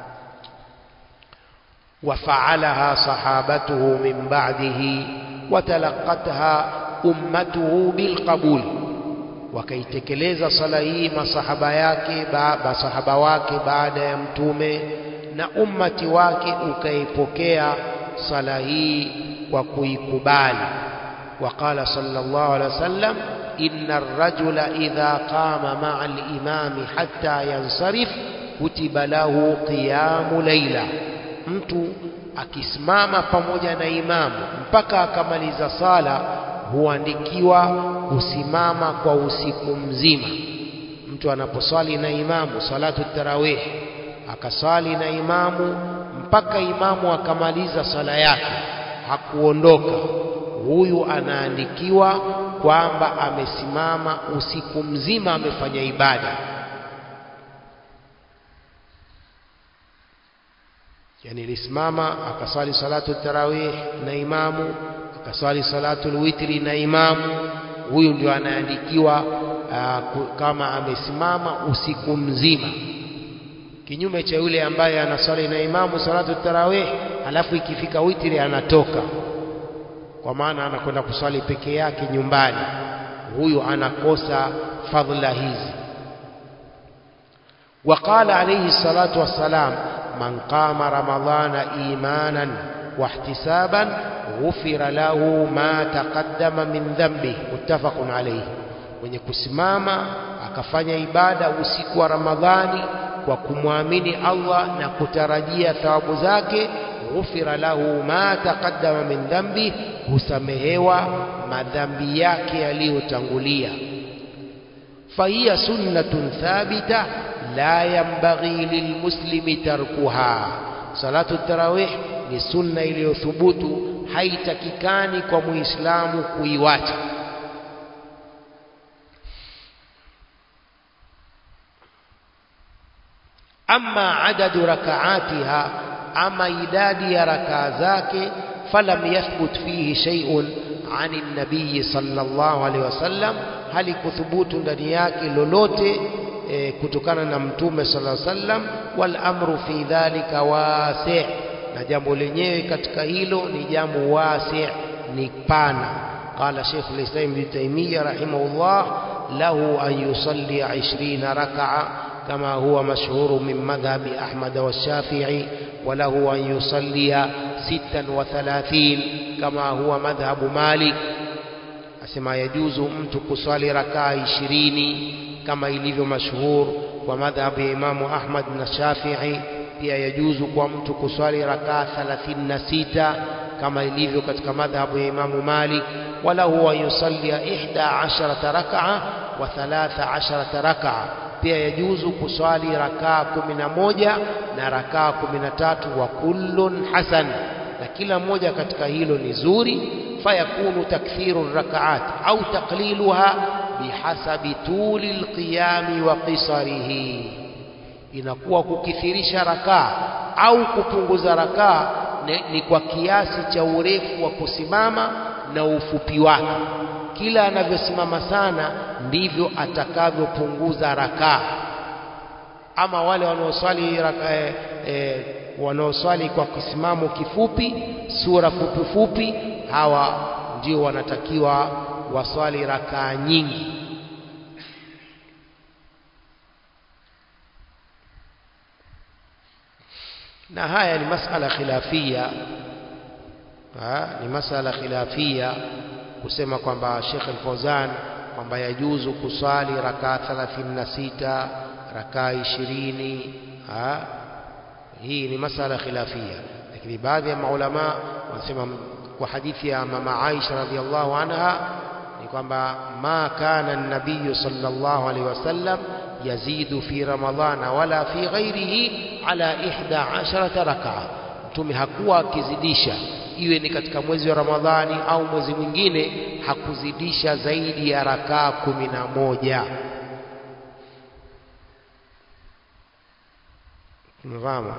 Speaker 1: وفعلها صحابته من بعده وتلقتها أمته بالقبول wakaitekeleza sala hii masahaba yake masahaba wake baada ya mtume na ummati wake ukaipokea sala hii kwa kuikubali وقال صلى الله عليه وسلم إن الرجل إذا قام مع الإمام حتى ينصرف كتب له قيام ليلة mtu akisimama pamoja na imamu mpaka akamaliza sala huandikiwa kusimama kwa usiku mzima mtu anaposwali na imamu salatu tarawih akaswali na imamu mpaka imamu akamaliza sala yake hakuondoka huyu anaandikiwa kwamba amesimama usiku mzima amefanya ibada yani alisimama akaswali salatu tarawih na imamu akaswali salatu witri na imamu huyu ndio anaandikiwa uh, kama amesimama usiku mzima kinyume cha yule ambaye anaswali na imamu salatu tarawih alafu ikifika witri anatoka kwa maana anakwenda kuswali peke yake nyumbani huyu anakosa fadhila hizi وقال عليه الصلاة والسلام من قام رمضان إيمانا واحتسابا غفر له ما تقدم من ذنبه متفق عليه mwenye kusimama akafanya ibada usiku wa Ramadhani kwa kumwamini Allah na kutarajia thawabu zake ghufira lahu ma taqaddama min dhambi husamehewa madhambi yake yaliyotangulia fahiya sunnatun thabita la yanbaghi lilmuslimi tarkuha salatu tarawih ni sunna iliyothubutu haitakikani kwa muislamu kuiwacha ama adadu rakaatiha ama idadi ya rakaa zake falam yathbut fihi shay'un ani nabii sallallahu alaihi wasallam halikuthubutu ndani yake lolote e, kutokana na mtume sallallahu alaihi wasallam wal amru fi dhalika wasi' na jambo lenyewe katika hilo ni jambo wasi' ni pana قال شيخ الإسلام ابن تيمية رحمه الله له أن يصلي عشرين ركعة كما هو مشهور من مذهب أحمد والشافعي وله أن يصلي ستا وثلاثين كما هو مذهب مالك asema yajuzu mtu kuswali rakaa ishirini kama ilivyo mashhur kwa madhhabu ya Imamu Ahmad na Shafi'i. Pia yajuzu kwa mtu kuswali rakaa thalathini na sita kama ilivyo katika madhhabu ya Imamu Malik. Walahu an yusallia ihda asharata rakaa wa thalatha asharata rakaa, pia yajuzu kuswali rakaa kumi na moja na rakaa kumi na tatu wa kullun hasan, na kila moja katika hilo ni zuri فيكون تكثير الركعات أو تقليلها بحسب طول القيام وقصره inakuwa kukithirisha rakaa au kupunguza rakaa ni kwa kiasi cha urefu wa kusimama na ufupi wake. Kila anavyosimama sana ndivyo atakavyopunguza rakaa. Ama wale wanaoswali e, e, wanaoswali kwa kisimamo kifupi, sura fupi fupi, hawa ndio wanatakiwa waswali rakaa nyingi. Na haya ni masala khilafia ha, ni masala khilafia kusema kwamba Sheikh Al-Fauzan kwamba yajuzu kuswali rakaa 36 rakaa 20 ha? hii ni masala khilafia lakini baadhi ya maulama wanasema kwa hadithi ya mama Aisha radhiallahu anha ni kwamba ma kana an-nabiy sallallahu alaihi wasallam yazidu fi ramadhana wala fi ghairihi ala 11 rak'a mtume hakuwa akizidisha iwe ni katika mwezi wa Ramadhani au mwezi mwingine hakuzidisha zaidi ya rakaa kumi na moja tumefahamu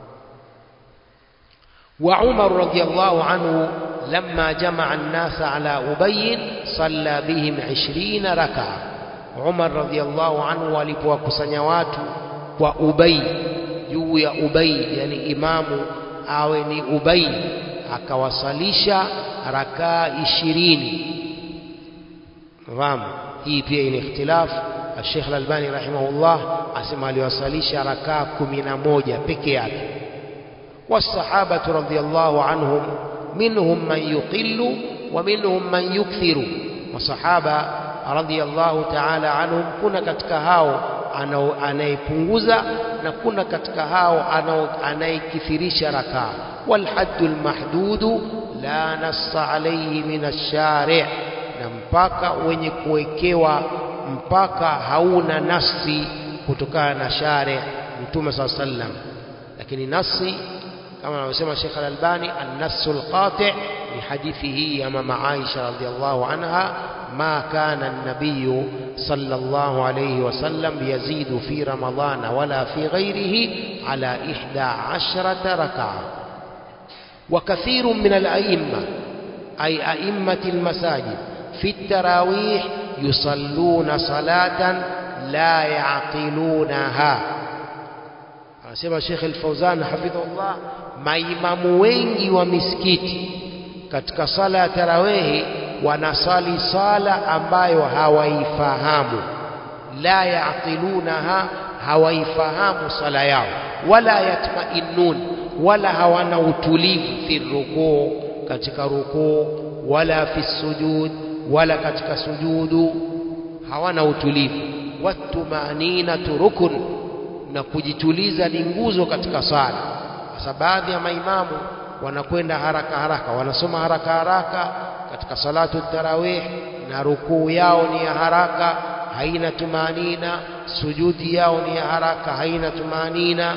Speaker 1: وعمر رضي الله عنه لما جمع الناس على أبي صلى بهم عشرين ركعة عمر رضي الله عنه walipowakusanya watu kwa Ubay juu ya Ubay yani imamu awe ni Ubay akawasalisha rakaa ishirini fahamu hii pia ina ikhtilafu Sheikh Al-Albani rahimahullah asema aliwasalisha rakaa kumi na moja peke yake والصحابة رضي الله عنهم منهم من يقل ومنهم من يكثر وصحابة رضي الله تعالى عنهم كنا katika hao anayepunguza na kuna katika hao anayekithirisha rakaa والحد المحدود لا نص عليه من الشارع na mpaka wenye kuwekewa mpaka hauna nasi kutokana na shari mtume saa sallam lakini nasi kama anavyosema Sheikh Al-Albani an-nass al-qati' ni hadithi hii ya mama Aisha radhiallahu anha ma kana an-nabiy sallallahu alayhi wasallam yazidu fi ramadhana wala fi ghayrihi ala 11 rak'a وكثير من الأئمة أي أئمة المساجد في التراويح يصلون صلاة لا يعقلونها anasema Sheikh Al-Fauzan hafidhullah maimamu wengi wa misikiti katika sala ya tarawehi wanasali sala ambayo hawaifahamu la yaqilunaha hawaifahamu sala yao wala yatma'innun wala hawana utulivu fi rukuu katika rukuu wala fi sujud wala katika sujudu hawana utulivu watumaninatu rukun na kujituliza ni nguzo katika sala sasa baadhi ya maimamu wanakwenda haraka haraka wanasoma haraka haraka katika salatu tarawih na rukuu yao ni ya haraka haina tumanina sujudi yao ni ya haraka haina tumanina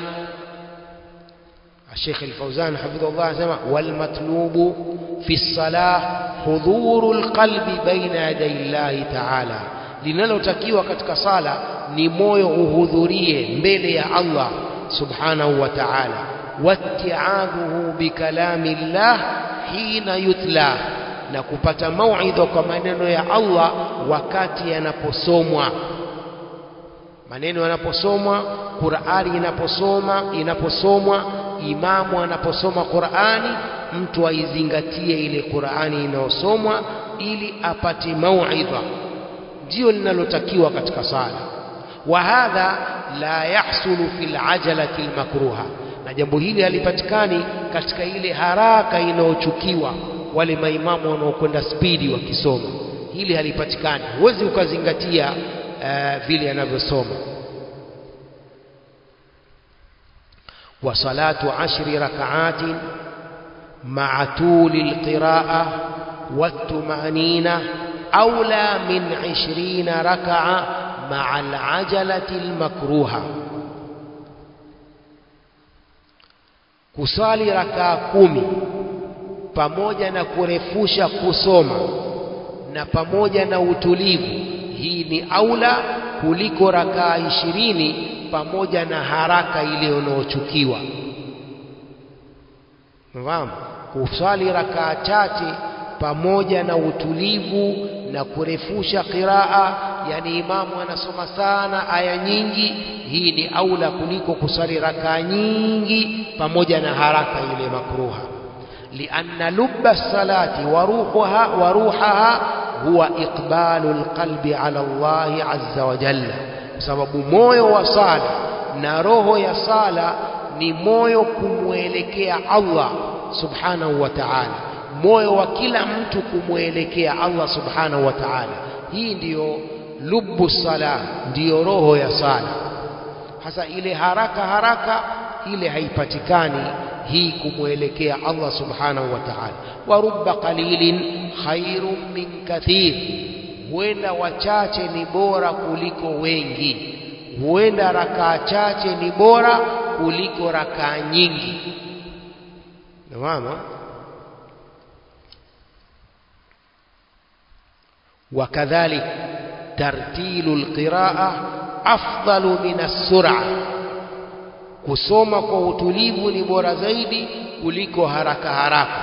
Speaker 1: الشيخ الفوزان حفظه الله سمع والمطلوب في الصلاة حضور القلب بين يدي الله تعالى linalotakiwa katika sala ni moyo uhudhurie mbele ya Allah subhanahu wa ta'ala watti'adhuhu bikalami llah hina yutla na kupata mauidha kwa maneno ya Allah wakati yanaposomwa maneno yanaposomwa Qur'ani inaposoma inaposomwa imamu anaposoma Qur'ani mtu aizingatie ile Qur'ani inayosomwa ili apate mauidha ndio linalotakiwa katika sala wa hadha la yahsulu fil ajalati almakruha na jambo hili halipatikani katika ile haraka inayochukiwa wale maimamu wanaokwenda spidi wakisoma hili halipatikani huwezi ukazingatia uh, vile anavyosoma wa salatu ashri rak'atin ma'a tuli alqira'a والطمأنينة أولى من عشرين ركعة مع العجلة المكروهة kusali rakaa kumi pamoja na kurefusha kusoma na pamoja na utulivu hii ni aula kuliko rakaa ishirini pamoja na haraka ile unaochukiwa fahamu kusali rakaa chache pamoja na utulivu na kurefusha qiraa yani imamu anasoma sana aya nyingi hii ni aula kuliko kusali rakaa nyingi pamoja na haraka ile makruha lianna lubba salati wa ruhuha wa ruhaha huwa iqbalu alqalbi ala Allah azza wa jalla sababu moyo wa sala na roho ya sala ni moyo kumwelekea Allah subhanahu wa ta'ala moyo wa kila mtu kumwelekea Allah subhanahu wa ta'ala. Hii ndiyo lubu sala, ndiyo roho ya sala. Hasa ile haraka haraka ile haipatikani hii kumwelekea Allah subhanahu wa ta'ala. Wa rubba qalilin khairun min kathir, huenda wachache ni bora kuliko wengi, huenda rakaa chache ni bora kuliko rakaa nyingi. Nafahamu? وكذلك ترتيل القراءة أفضل من السرعة kusoma kwa utulivu ni bora zaidi kuliko haraka haraka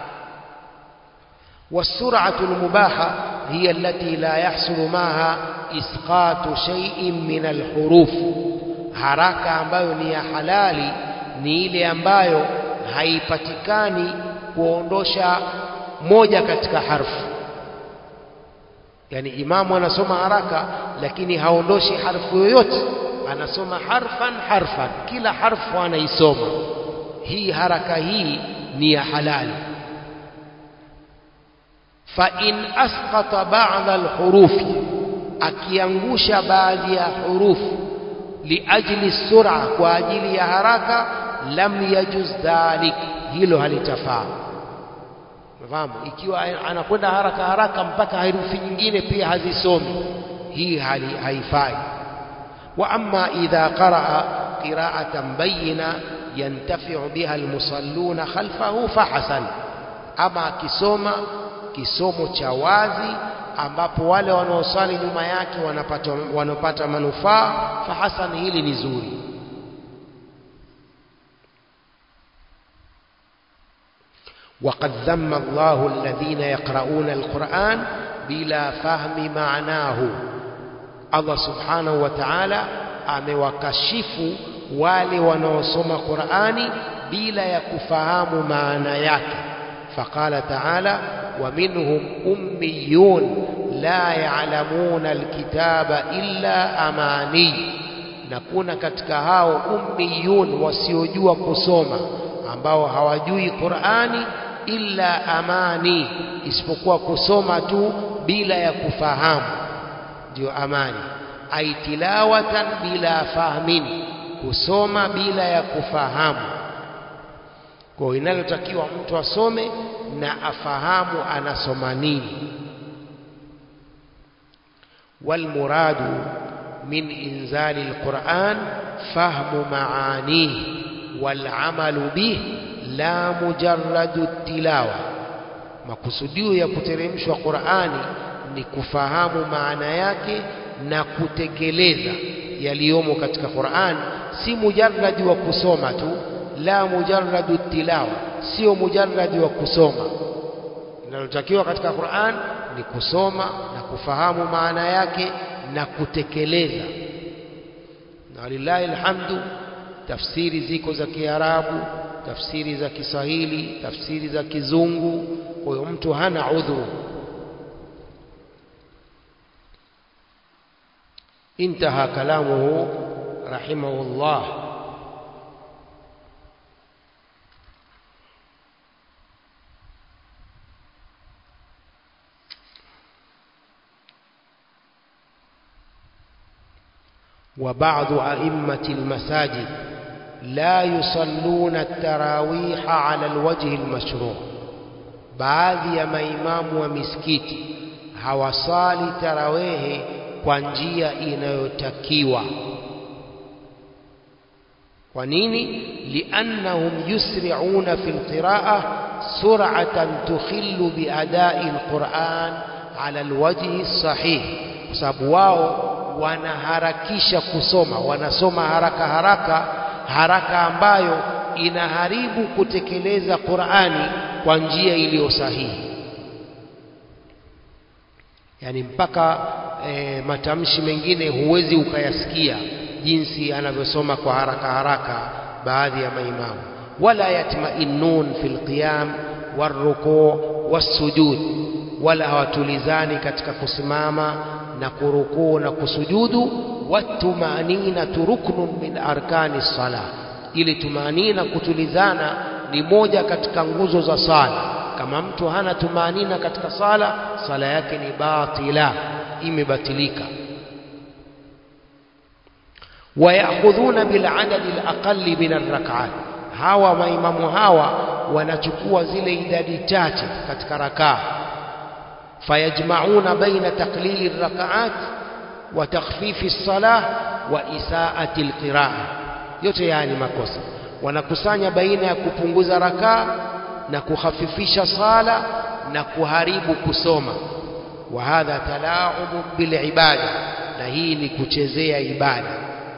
Speaker 1: والسرعة المباحة هي التي لا يحصل معها إسقاط شيء من الحروف haraka ambayo ni ya halali ni ile ambayo haipatikani kuondosha moja katika harfu yani imamu anasoma haraka lakini haondoshi harfu yoyote anasoma harfan harfan kila harfu anaisoma hii haraka hii ni ya halali fa in asqata ba'dha alhurufi akiangusha baadhi ya hurufu liajli sur'a kwa ajili ya haraka lam yajuz dhalik hilo halitafaa fahamu ikiwa anakwenda haraka haraka mpaka herufi nyingine pia hazisomi hii hali haifai wa amma idha qaraa qira'atan bayyina yantafi'u biha almusalluna khalfahu fahasan ama akisoma kisomo cha wazi ambapo wale wanaosali nyuma yake wanapata wanapata manufaa fahasan hili ni zuri وقد ذم الله الذين يقرؤون القرآن بلا فهم معناه الله سبحانه وتعالى amewakashifu wale wanaosoma Qur'ani bila ya kufahamu maana yake faqala ta'ala wa minhum ummiyun la ya'lamuna alkitaba illa amani na kuna katika hao ummiyun wasiojua kusoma ambao hawajui Qur'ani illa amani isipokuwa kusoma tu bila ya kufahamu ndio amani aitilawatan bila fahmin kusoma bila ya kufahamu kwa inalotakiwa mtu asome na afahamu anasoma nini walmuradu min inzali alquran fahmu maanihi والعمل به la mujarradu tilawa makusudio ya kuteremshwa Qur'ani ni kufahamu maana yake na kutekeleza yaliyomo katika Qur'an si mujarradi wa kusoma tu la mujarradu tilawa sio mujarradi wa kusoma linalotakiwa katika Qur'an ni kusoma na kufahamu maana yake na kutekeleza na lillahi alhamdu tafsiri ziko za Kiarabu tafsiri za Kiswahili tafsiri za Kizungu kwa hiyo mtu hana udhuru انتهى كلامه رحمه الله وبعض أئمة المساجد لا يصلون التراويح على الوجه المشروع baadhi ya maimamu wa misikiti hawasali tarawehe kwa njia inayotakiwa kwa nini liannahum yusri'una fi alqira'ah sur'atan tukhillu biada'i alquran ala alwajhi sahih kwa sababu wao wanaharakisha kusoma wanasoma haraka haraka haraka ambayo inaharibu kutekeleza Qur'ani kwa njia iliyo sahihi yani mpaka e, matamshi mengine huwezi ukayasikia jinsi anavyosoma kwa haraka haraka baadhi ya maimamu wala yatma'innun fil qiyam warruku' wassujud wala hawatulizani katika kusimama na kurukuu na kusujudu watumanina ruknun min arkani sala ili tumanina kutulizana ni moja katika nguzo za sala kama mtu hana tumanina katika sala sala yake ni batila imebatilika wayakhudhuna biladadi alaqali min arrak'at hawa maimamu hawa wanachukua zile idadi chache katika rakaa fayajmauna baina taqlili arrak'at wa takhfifi as-salah wa isaati alqiraa yote haya ni makosa wanakusanya baina ya kupunguza rakaa na kukhafifisha sala na kuharibu kusoma wa hadha talaubu bilibada na hii ni kuchezea ibada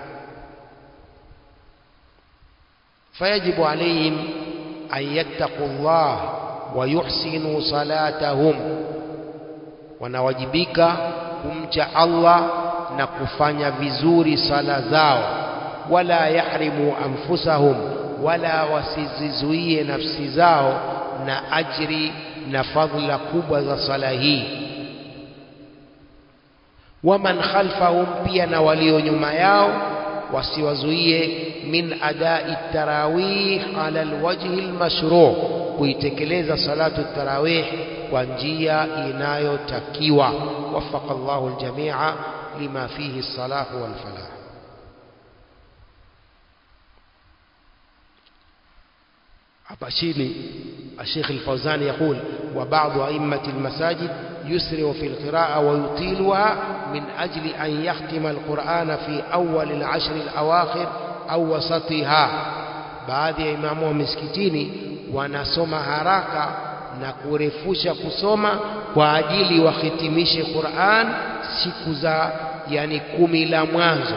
Speaker 1: fayajibu alaihim an yattaqu llah wa yuhsinu salatahum wanawajibika kumcha Allah na kufanya vizuri sala zao wala yahrimu anfusahum wala wasizizuie nafsi zao na ajri na fadhila kubwa za sala hii waman khalfahum pia na walio nyuma yao wasiwazuie min adai tarawih ala alwajhi almashru kuitekeleza salatu tarawih kwa njia inayotakiwa wafaqa Allahu aljamia lima fihi salahu walfalah hapa chini الشيخ الفوزان يقول وبعض أئمة المساجد يسرع في القراءة ويطيلها من أجل أن يختم القرآن في أول العشر الأواخر أو وسطها baadhi ya imamu wa misikitini wanasoma haraka na kurefusha kusoma kwa ajili wahitimishe Qur'an siku za yani kumi la mwanzo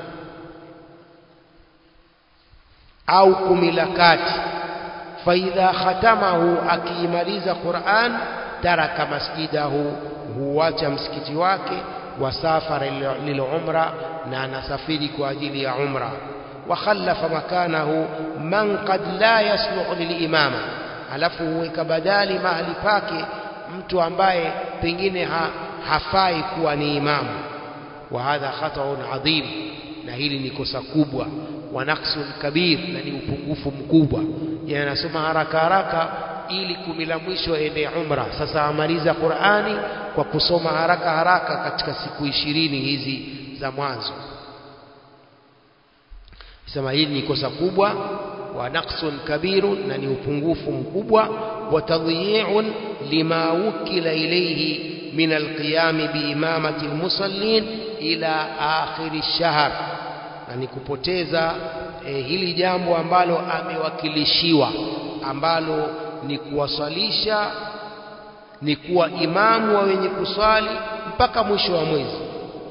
Speaker 1: au kumi la kati faidha khatamahu akiimaliza Qur'an taraka masjidahu huacha msikiti wake wasafara lilumra na anasafiri kwa ajili ya umra wakhallafa makanahu man qad la yasluhu lilimama alafu huweka badali mahali pake mtu ambaye pengine ha, hafai kuwa ni imamu wa hadha khataun adhim na hili ni kosa kubwa wa naqsun kabir na ni upungufu mkubwa yani anasoma haraka haraka ili kumi la mwisho ende umra sasa amaliza Qur'ani kwa kusoma haraka haraka katika siku ishirini hizi za mwanzo sema hili ni kosa kubwa wa naqsun kabirun na ni upungufu mkubwa wa tadhi'un lima wukila ilayhi min alqiyam biimamati almusallin ila akhir ash-shahr na ni kupoteza eh, hili jambo ambalo amewakilishiwa ambalo ni kuwaswalisha ni kuwa imamu wa wenye kuswali mpaka mwisho wa mwezi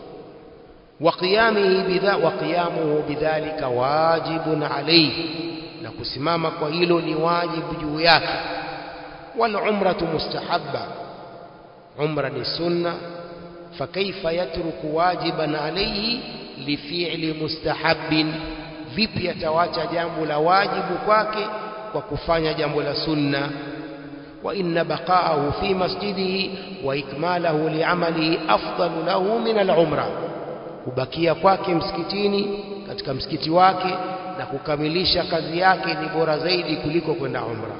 Speaker 1: وقيامه بذا وقيامه بذلك واجب عليه na kusimama kwa hilo ni wajibu juu yake wal umratu mustahabba umra ni sunna fakaifa yatruku wajiban alayhi lifi'li mustahabbin vipi atawacha jambo la wajibu kwake kwa kufanya jambo la sunna wa inna baqa'ahu fi masjidihi wa ikmalahu li'amalihi afdalu lahu min al-umra kubakia kwake msikitini katika msikiti wake na kukamilisha kazi yake ni bora zaidi kuliko kwenda umra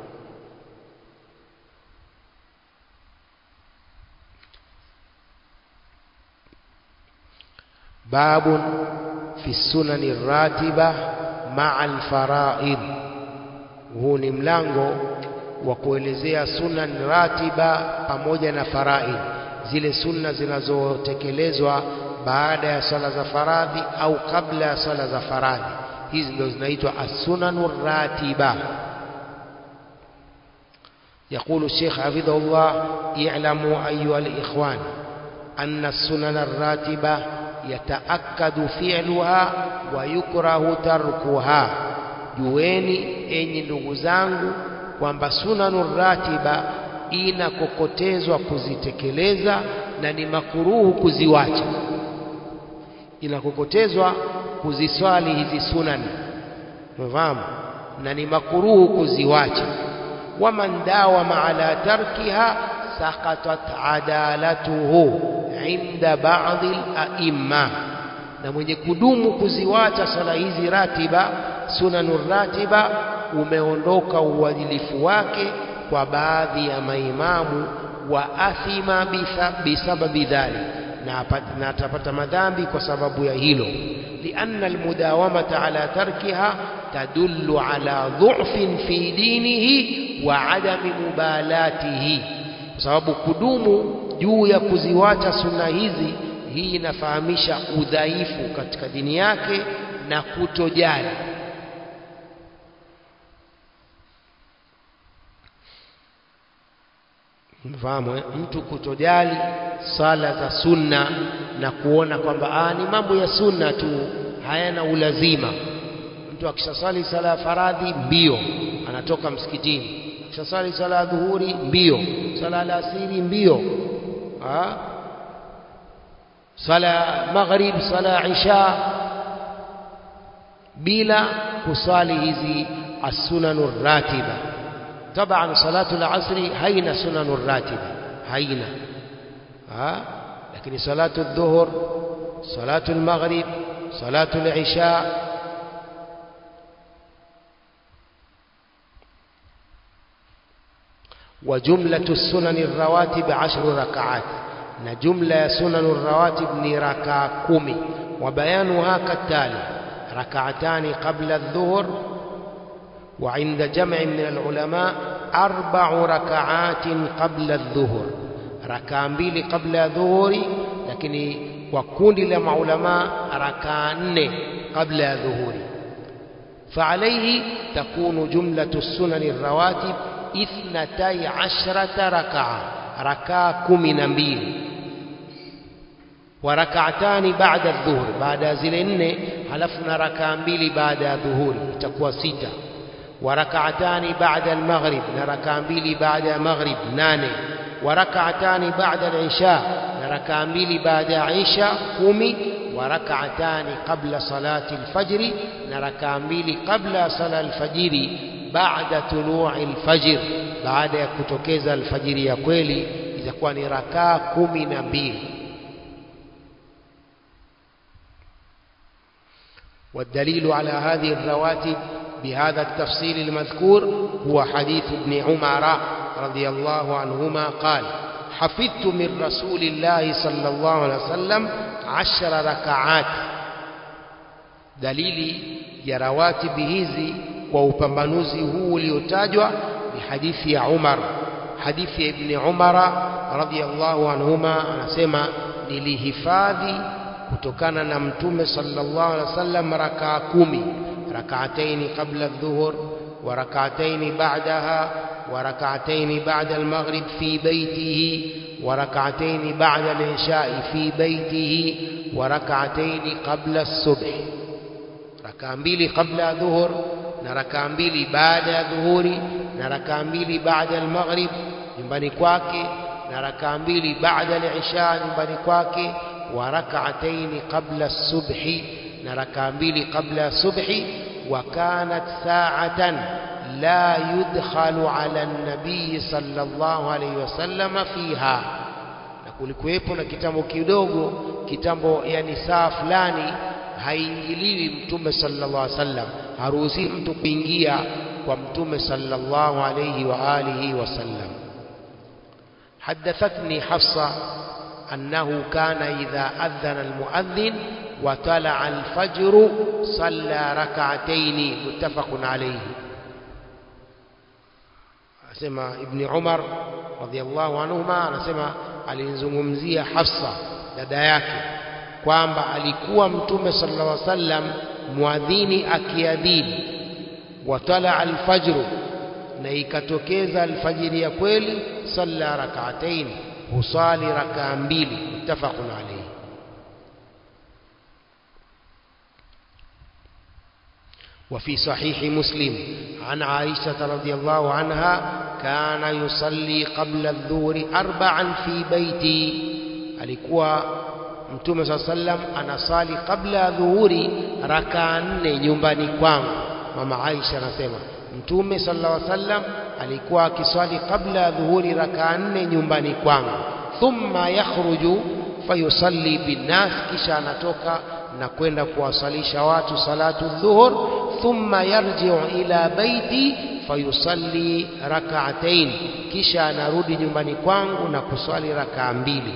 Speaker 1: باب في السنن الراتبة مع الفرائض huu ni mlango wa kuelezea sunan ratiba pamoja na faraid zile sunna zinazotekelezwa baada ya swala za faradhi au kabla ya swala za faradhi hizi ndio zinaitwa as-sunanu ratiba يقول الشيخ حفظه الله اعلموا أيها الإخوان أن السنن الراتبة يتأكد فعلها ويكره تركها jueni enyi ndugu zangu kwamba sunanu ratiba inakokotezwa kuzitekeleza na ni makuruhu kuziwacha inakokotezwa kuziswali hizi sunani umefahamu na ni makuruhu kuziwacha waman dawama ala tarkiha saqatat adalatuhu inda ba'dhi al-a'imma na mwenye kudumu kuziwacha sala hizi ratiba sunanu ratiba umeondoka uadilifu wake kwa baadhi ya maimamu wa athima bisababi dhalik na atapata madhambi kwa sababu ya hilo lianna almudawamata ala tarkiha tadullu ala dhufin fi dinihi wa adami mubalatihi kwa sababu kudumu juu ya kuziwacha sunna hizi hii inafahamisha udhaifu katika dini yake na kutojali mfahamu mtu kutojali sala za sunna na kuona kwamba ah, ni mambo ya sunna tu hayana ulazima mtu akishasali sala ya faradhi mbio anatoka msikitini akishasali sala ya dhuhuri mbio sala ya asiri mbio ah? sala ya maghrib sala ya isha bila kusali hizi as-sunanur ratiba طبعا صلاة العصر هين سنن الراتبة هين ها لكن صلاة الظهر صلاة المغرب صلاة العشاء وجملة السنن الرواتب عشر ركعات نجملة سنن الرواتب نركع كومي وبيانها كالتالي ركعتان قبل الظهر وعند جمع من العلماء أربع ركعات قبل الظهر ركعة mbili قبل الظهر lakini kwa kundi la maulama rakaa nne kabla ya dhuhuri فعليه تكون جملة السنن الرواتب اثنتي عشرة ركعة ركعة كم نبيل وركعتان بعد الظهر بعد زلن حلفنا ركعة mbili بعد الظهور itakuwa sita وركعتان بعد المغرب نركع mbili بعد المغرب nane وركعتان بعد العشاء نركع mbili بعد عشاء kumi وركعتان قبل صلاة الفجر نركع mbili قبل صلاة الفجر بعد طلوع الفجر بعد ya kutokeza alfajiri ya kweli itakuwa ni rakaa kumi na mbili والدليل على هذه الرواتب بهذا التفصيل المذكور هو حديث ابن عمر رضي الله عنهما قال حفظت من رسول الله صلى الله عليه وسلم عشر ركعات dalili ya rawatibi hizi kwa upambanuzi huu uliotajwa ni hadithi ya Umar hadithi ya Ibn Umara radhiyallahu anhuma anasema nilihifadhi kutokana na mtume sallallahu alaihi wasallam rakaa kumi ركعتين قبل الظهر وركعتين بعدها وركعتين بعد المغرب في بيته وركعتين بعد العشاء في بيته وركعتين قبل الصبح ركعة mbili قبل الظهر na rakaa mbili baada ya dhuhuri na rakaa mbili baada ya maghrib nyumbani kwake na rakaa mbili baada ya isha nyumbani kwake wa rak'atayn qabla as-subhi na rakaa mbili kabla ya subhi wa kanat sa'atan la yudkhalu ala an-nabiy sallallahu alayhi wasallam fiha na kulikuwepo na kitambo kidogo kitambo yani saa fulani haingiliwi mtume sallallahu alayhi wasallam haruhusi mtu kuingia kwa mtume sallallahu alayhi wa alihi wasallam حدثتني حفصة أنه كان إذا أذن المؤذن وطلع الفجر صلى ركعتين متفق عليه asema ibni umar radhiallahu anhuma anasema alinzungumzia hafsa dada yake kwamba alikuwa mtume sallallahu alaihi wasallam muadhini akiadhini watala alfajru na ikatokeza alfajiri ya kweli salla rak'atayn husali rakaa mbili muttafaqun alayhi وفي صحيح مسلم عن عائشة رضي الله عنها كان يصلي قبل الظهر أربعا في بيتي alikuwa mtume saa sallam anasali kabla ya dhuhuri rakaa nne nyumbani kwangu mama Aisha anasema mtume sallallahu alaihi wasallam alikuwa akiswali kabla ya dhuhuri rakaa nne nyumbani kwangu thumma yakhruju fayusalli binnas kisha anatoka na kwenda kuwasalisha watu salatu dhuhur thumma yarji'u ila baiti fayusalli rak'atayn kisha anarudi nyumbani kwangu na kuswali rakaa mbili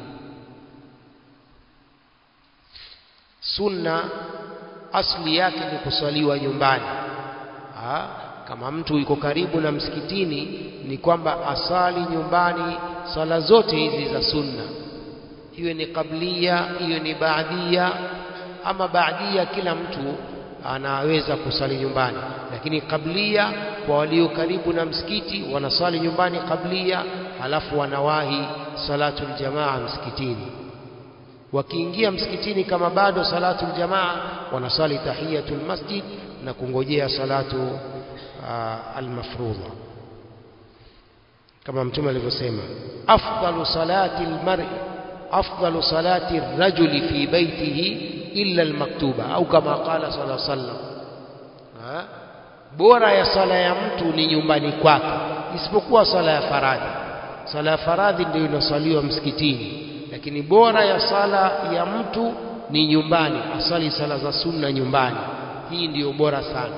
Speaker 1: sunna asli yake ni kuswaliwa nyumbani ha? kama mtu yuko karibu na msikitini ni kwamba asali nyumbani swala zote hizi za sunna iwe ni kablia iwe ni baadia ama baadia kila mtu anaweza kusali nyumbani lakini kablia kwa walio karibu na msikiti wanasali nyumbani kablia halafu wanawahi salatu aljamaa msikitini wakiingia msikitini kama bado salatu aljamaa wanasali tahiyatul masjid na kungojea salatu uh, almafrudha kama mtume alivyosema afdalu salati almar'i afdalu salati ar-rajuli fi baytihi illa almaktuba au kama qala sallallahu alaihi wasallam bora ya sala ya mtu ni nyumbani kwake isipokuwa sala ya faradhi sala ya faradhi ndio inasaliwa msikitini lakini bora ya sala ya mtu ni nyumbani asali sala za sunna nyumbani hii ndiyo bora sana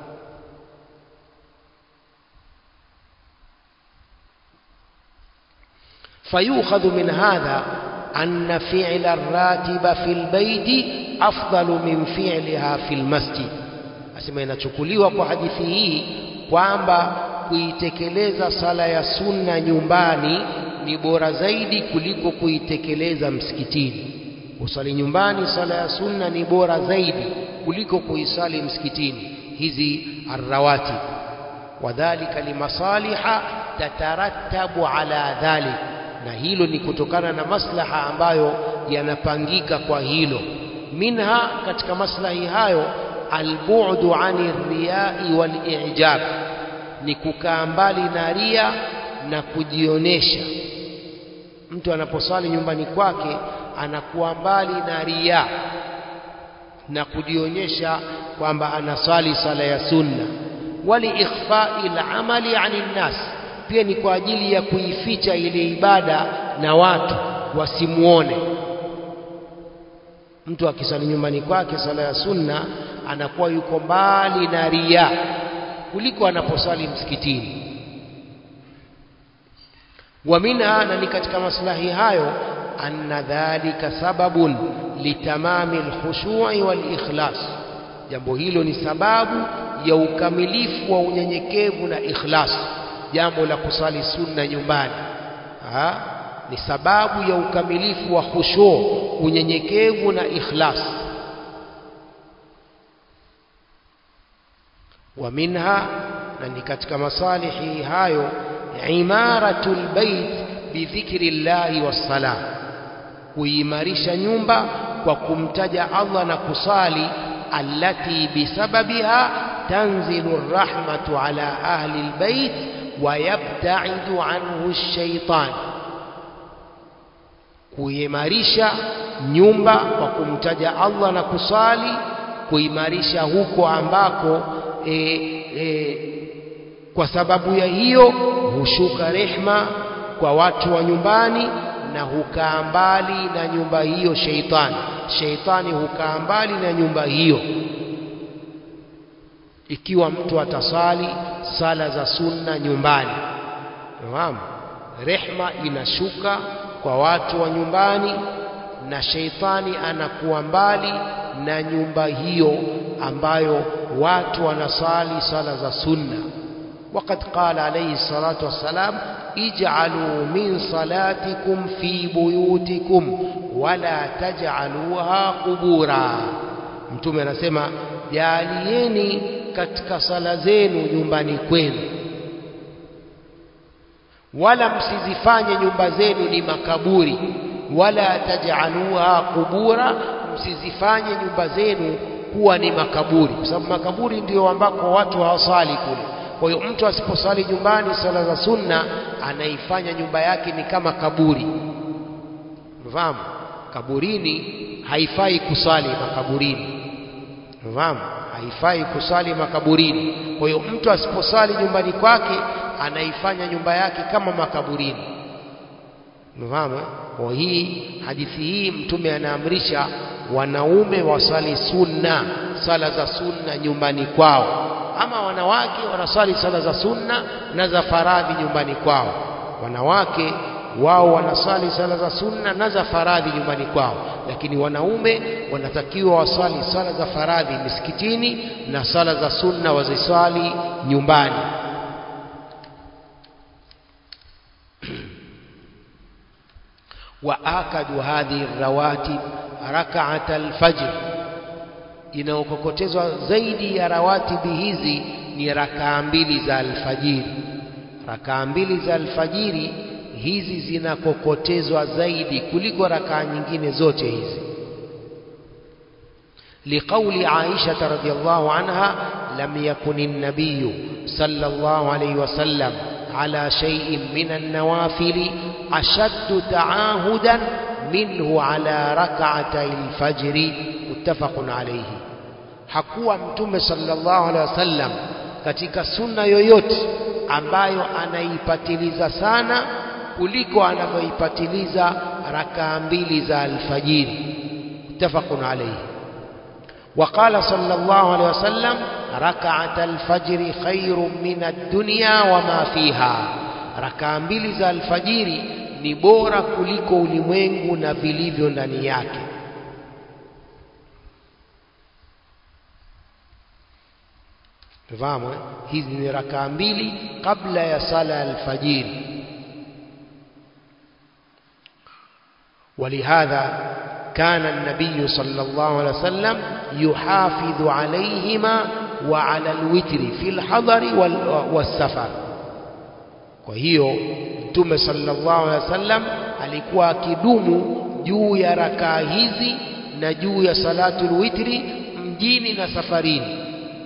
Speaker 1: فيؤخذ من هذا أن فعل الراتب في البيت أفضل من فعلها في المسجد asema inachukuliwa kwa hadithi hii kwamba kuitekeleza sala ya sunna nyumbani ni bora zaidi kuliko kuitekeleza msikitini usali nyumbani sala ya sunna ni bora zaidi kuliko kuisali msikitini hizi arrawatib wadhalika limasaliha tatarattabu ala dhalik na hilo ni kutokana na maslaha ambayo yanapangika kwa hilo minha katika maslahi hayo albu'du ani riyai wal i'jab ni kukaa mbali na ria na kujionesha mtu anaposali nyumbani kwake anakuwa mbali na ria na kujionyesha kwamba anasali sala ya sunna wali ikhfai al-amali 'ani nas pia ni kwa ajili ya kuificha ile ibada na watu wasimuone mtu akisali nyumbani kwake sala ya sunna anakuwa yuko mbali na ria kuliko anaposali msikitini wa minha na ni katika maslahi hayo anna dhalika sababun litamami alkhushu'i wal ikhlas jambo hilo ni sababu ya ukamilifu wa unyenyekevu na ikhlas jambo la kusali sunna nyumbani ha? ni sababu ya ukamilifu wa khushu unyenyekevu na ikhlas wa minha na ni katika masalihi hayo imaratul bait bidhikri llahi wassalam kuimarisha nyumba kwa kumtaja Allah na kusali allati bisababiha tanzilu rahmatu ala ahli albayt wayabtaidu anhu shaitan kuimarisha nyumba kwa kumtaja Allah na kusali kuimarisha huko ambako e, e, kwa sababu ya hiyo hushuka rehma kwa watu wa nyumbani na hukaa mbali na nyumba hiyo sheitani sheitani hukaa mbali na nyumba hiyo ikiwa mtu atasali sala za sunna nyumbani fahamu rehma inashuka kwa watu wa nyumbani na sheitani anakuwa mbali na nyumba hiyo ambayo watu wanasali sala za sunna وقد قال عليه الصلاة والسلام اجعلوا من صلاتكم في بيوتكم ولا تجعلوها قبورا mtume anasema jalieni katika sala zenu nyumbani kwenu wala msizifanye nyumba zenu ni makaburi wala tajaluha kubura msizifanye nyumba zenu kuwa ni makaburi kwa sababu makaburi ndio ambako watu hawasali kule kwa hiyo mtu asiposali nyumbani sala za sunna anaifanya nyumba yake ni kama kaburi mfahamu kaburini haifai kusali makaburini mfahamu haifai kusali makaburini kwa hiyo mtu asiposali nyumbani kwake anaifanya nyumba yake kama makaburini unafahamu kwa hii hadithi hii mtume anaamrisha wanaume wasali sunna sala za sunna nyumbani kwao ama wanawake wanasali sala za sunna na za faradhi nyumbani kwao wanawake wao wanasali sala za sunna na za faradhi nyumbani kwao lakini wanaume wanatakiwa wasali sala za faradhi misikitini na sala za sunna wazisali nyumbani waakadu hadhihi rawatib rakaat alfajr inaokokotezwa zaidi ya rawatibi hizi ni rakaa mbili za alfajiri rakaa mbili za alfajiri hizi zinakokotezwa zaidi kuliko rakaa nyingine zote hizi لقول عائشة رضي الله عنها لم يكن النبي صلى الله عليه وسلم على شيء من النوافل أشد تعاهدا منه على ركعتي الفجر متفق عليه hakuwa mtume sallallahu alaihi wasallam katika sunna yoyote ambayo anaipatiliza sana kuliko anavyoipatiliza rakaa mbili za alfajiri muttafaqun alayhi وقال صلى الله عليه وسلم ركعة الفجر خير من الدنيا وما فيها ركعة mbili za alfajiri ni bora kuliko ulimwengu na vilivyo ndani yake Fahamu hizi ni rakaa mbili kabla ya sala alfajiri ولهذا كان النبي صلى الله عليه وسلم يحافظ عليهما وعلى الوتر في الحضر والسفر وهي mtume sallallahu alaihi wasallam alikuwa akidumu juu ya rakaa hizi na juu ya salatul witri mjini na safarini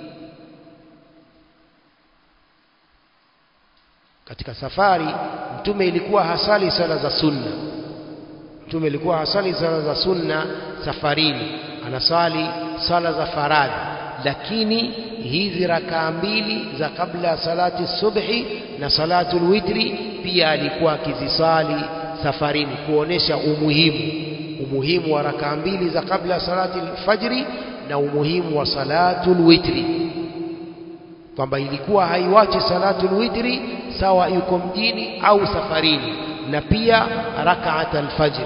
Speaker 1: katika safari mtume ilikuwa hasali sala za sunna mtume ilikuwa hasali sala za sunna safarini anasali sala za faradhi lakini hizi rakaa mbili za kabla ya salati subhi na salatul witri pia alikuwa akizisali safarini kuonesha umuhimu umuhimu wa rakaa mbili za kabla ya salati fajri na umuhimu wa salatul witri kwamba ilikuwa haiwachi salatul witri sawa yuko mjini au safarini na pia rakaat alfajri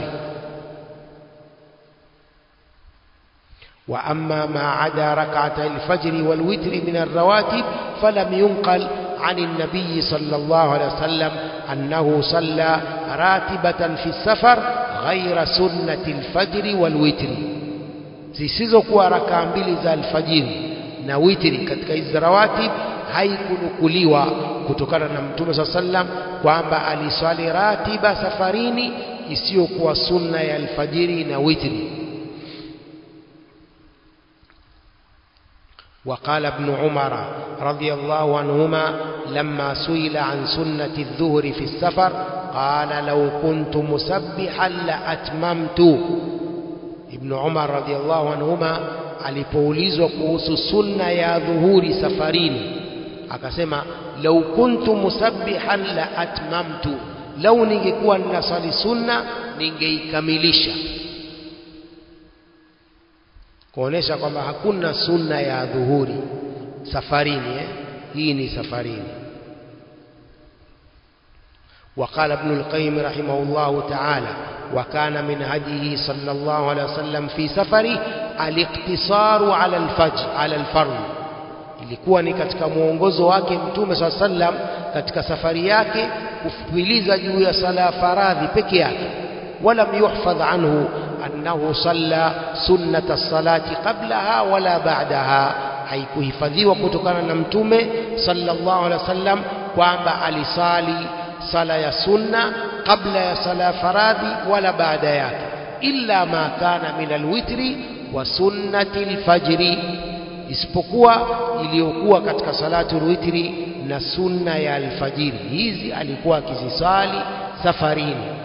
Speaker 1: وأما ما عدا ركعتي الفجر والوتر من الرواتب فلم ينقل عن النبي صلى الله عليه وسلم أنه صلى راتبة في السفر غير سنة الفجر والوتر zisizokuwa rakaa mbili za alfajiri na witri katika hizi rawatib haikunukuliwa kutokana na mtume saa sallam kwamba aliswali ratiba safarini isiyokuwa sunna ya alfajiri na witri وقال ابن عمر رضي الله عنهما لما سئل عن سنة الظهر في السفر قال لو كنت مسبحا لأتممت ابن عمر رضي الله عنهما alipoulizwa kuhusu sunna ya dhuhuri safarini akasema lau kuntu musabbihan la atmamtu lau ningekuwa ninasali sunna ningeikamilisha kuonesha kwamba hakuna sunna ya dhuhuri safarini eh? hii ni safarini وقال ابن القيم رحمه الله تعالى وكان من هديه صلى الله عليه وسلم في سفره الاقتصار على الفجر على الفرض ilikuwa ni katika mwongozo wake mtume saa sallam katika safari yake kufupiliza juu ya sala ya faradhi peke yake walam yuhfadh anhu annahu salla sunnata salati qablaha wala ba'daha haikuhifadhiwa kutokana na mtume sallallahu alaihi wasallam kwamba alisali sala ya sunna kabla ya sala ya faradhi wala baada yake illa ma kana min alwitri wa sunnati alfajri isipokuwa iliyokuwa katika salatu witri na sunna ya alfajiri hizi alikuwa akizisali safarini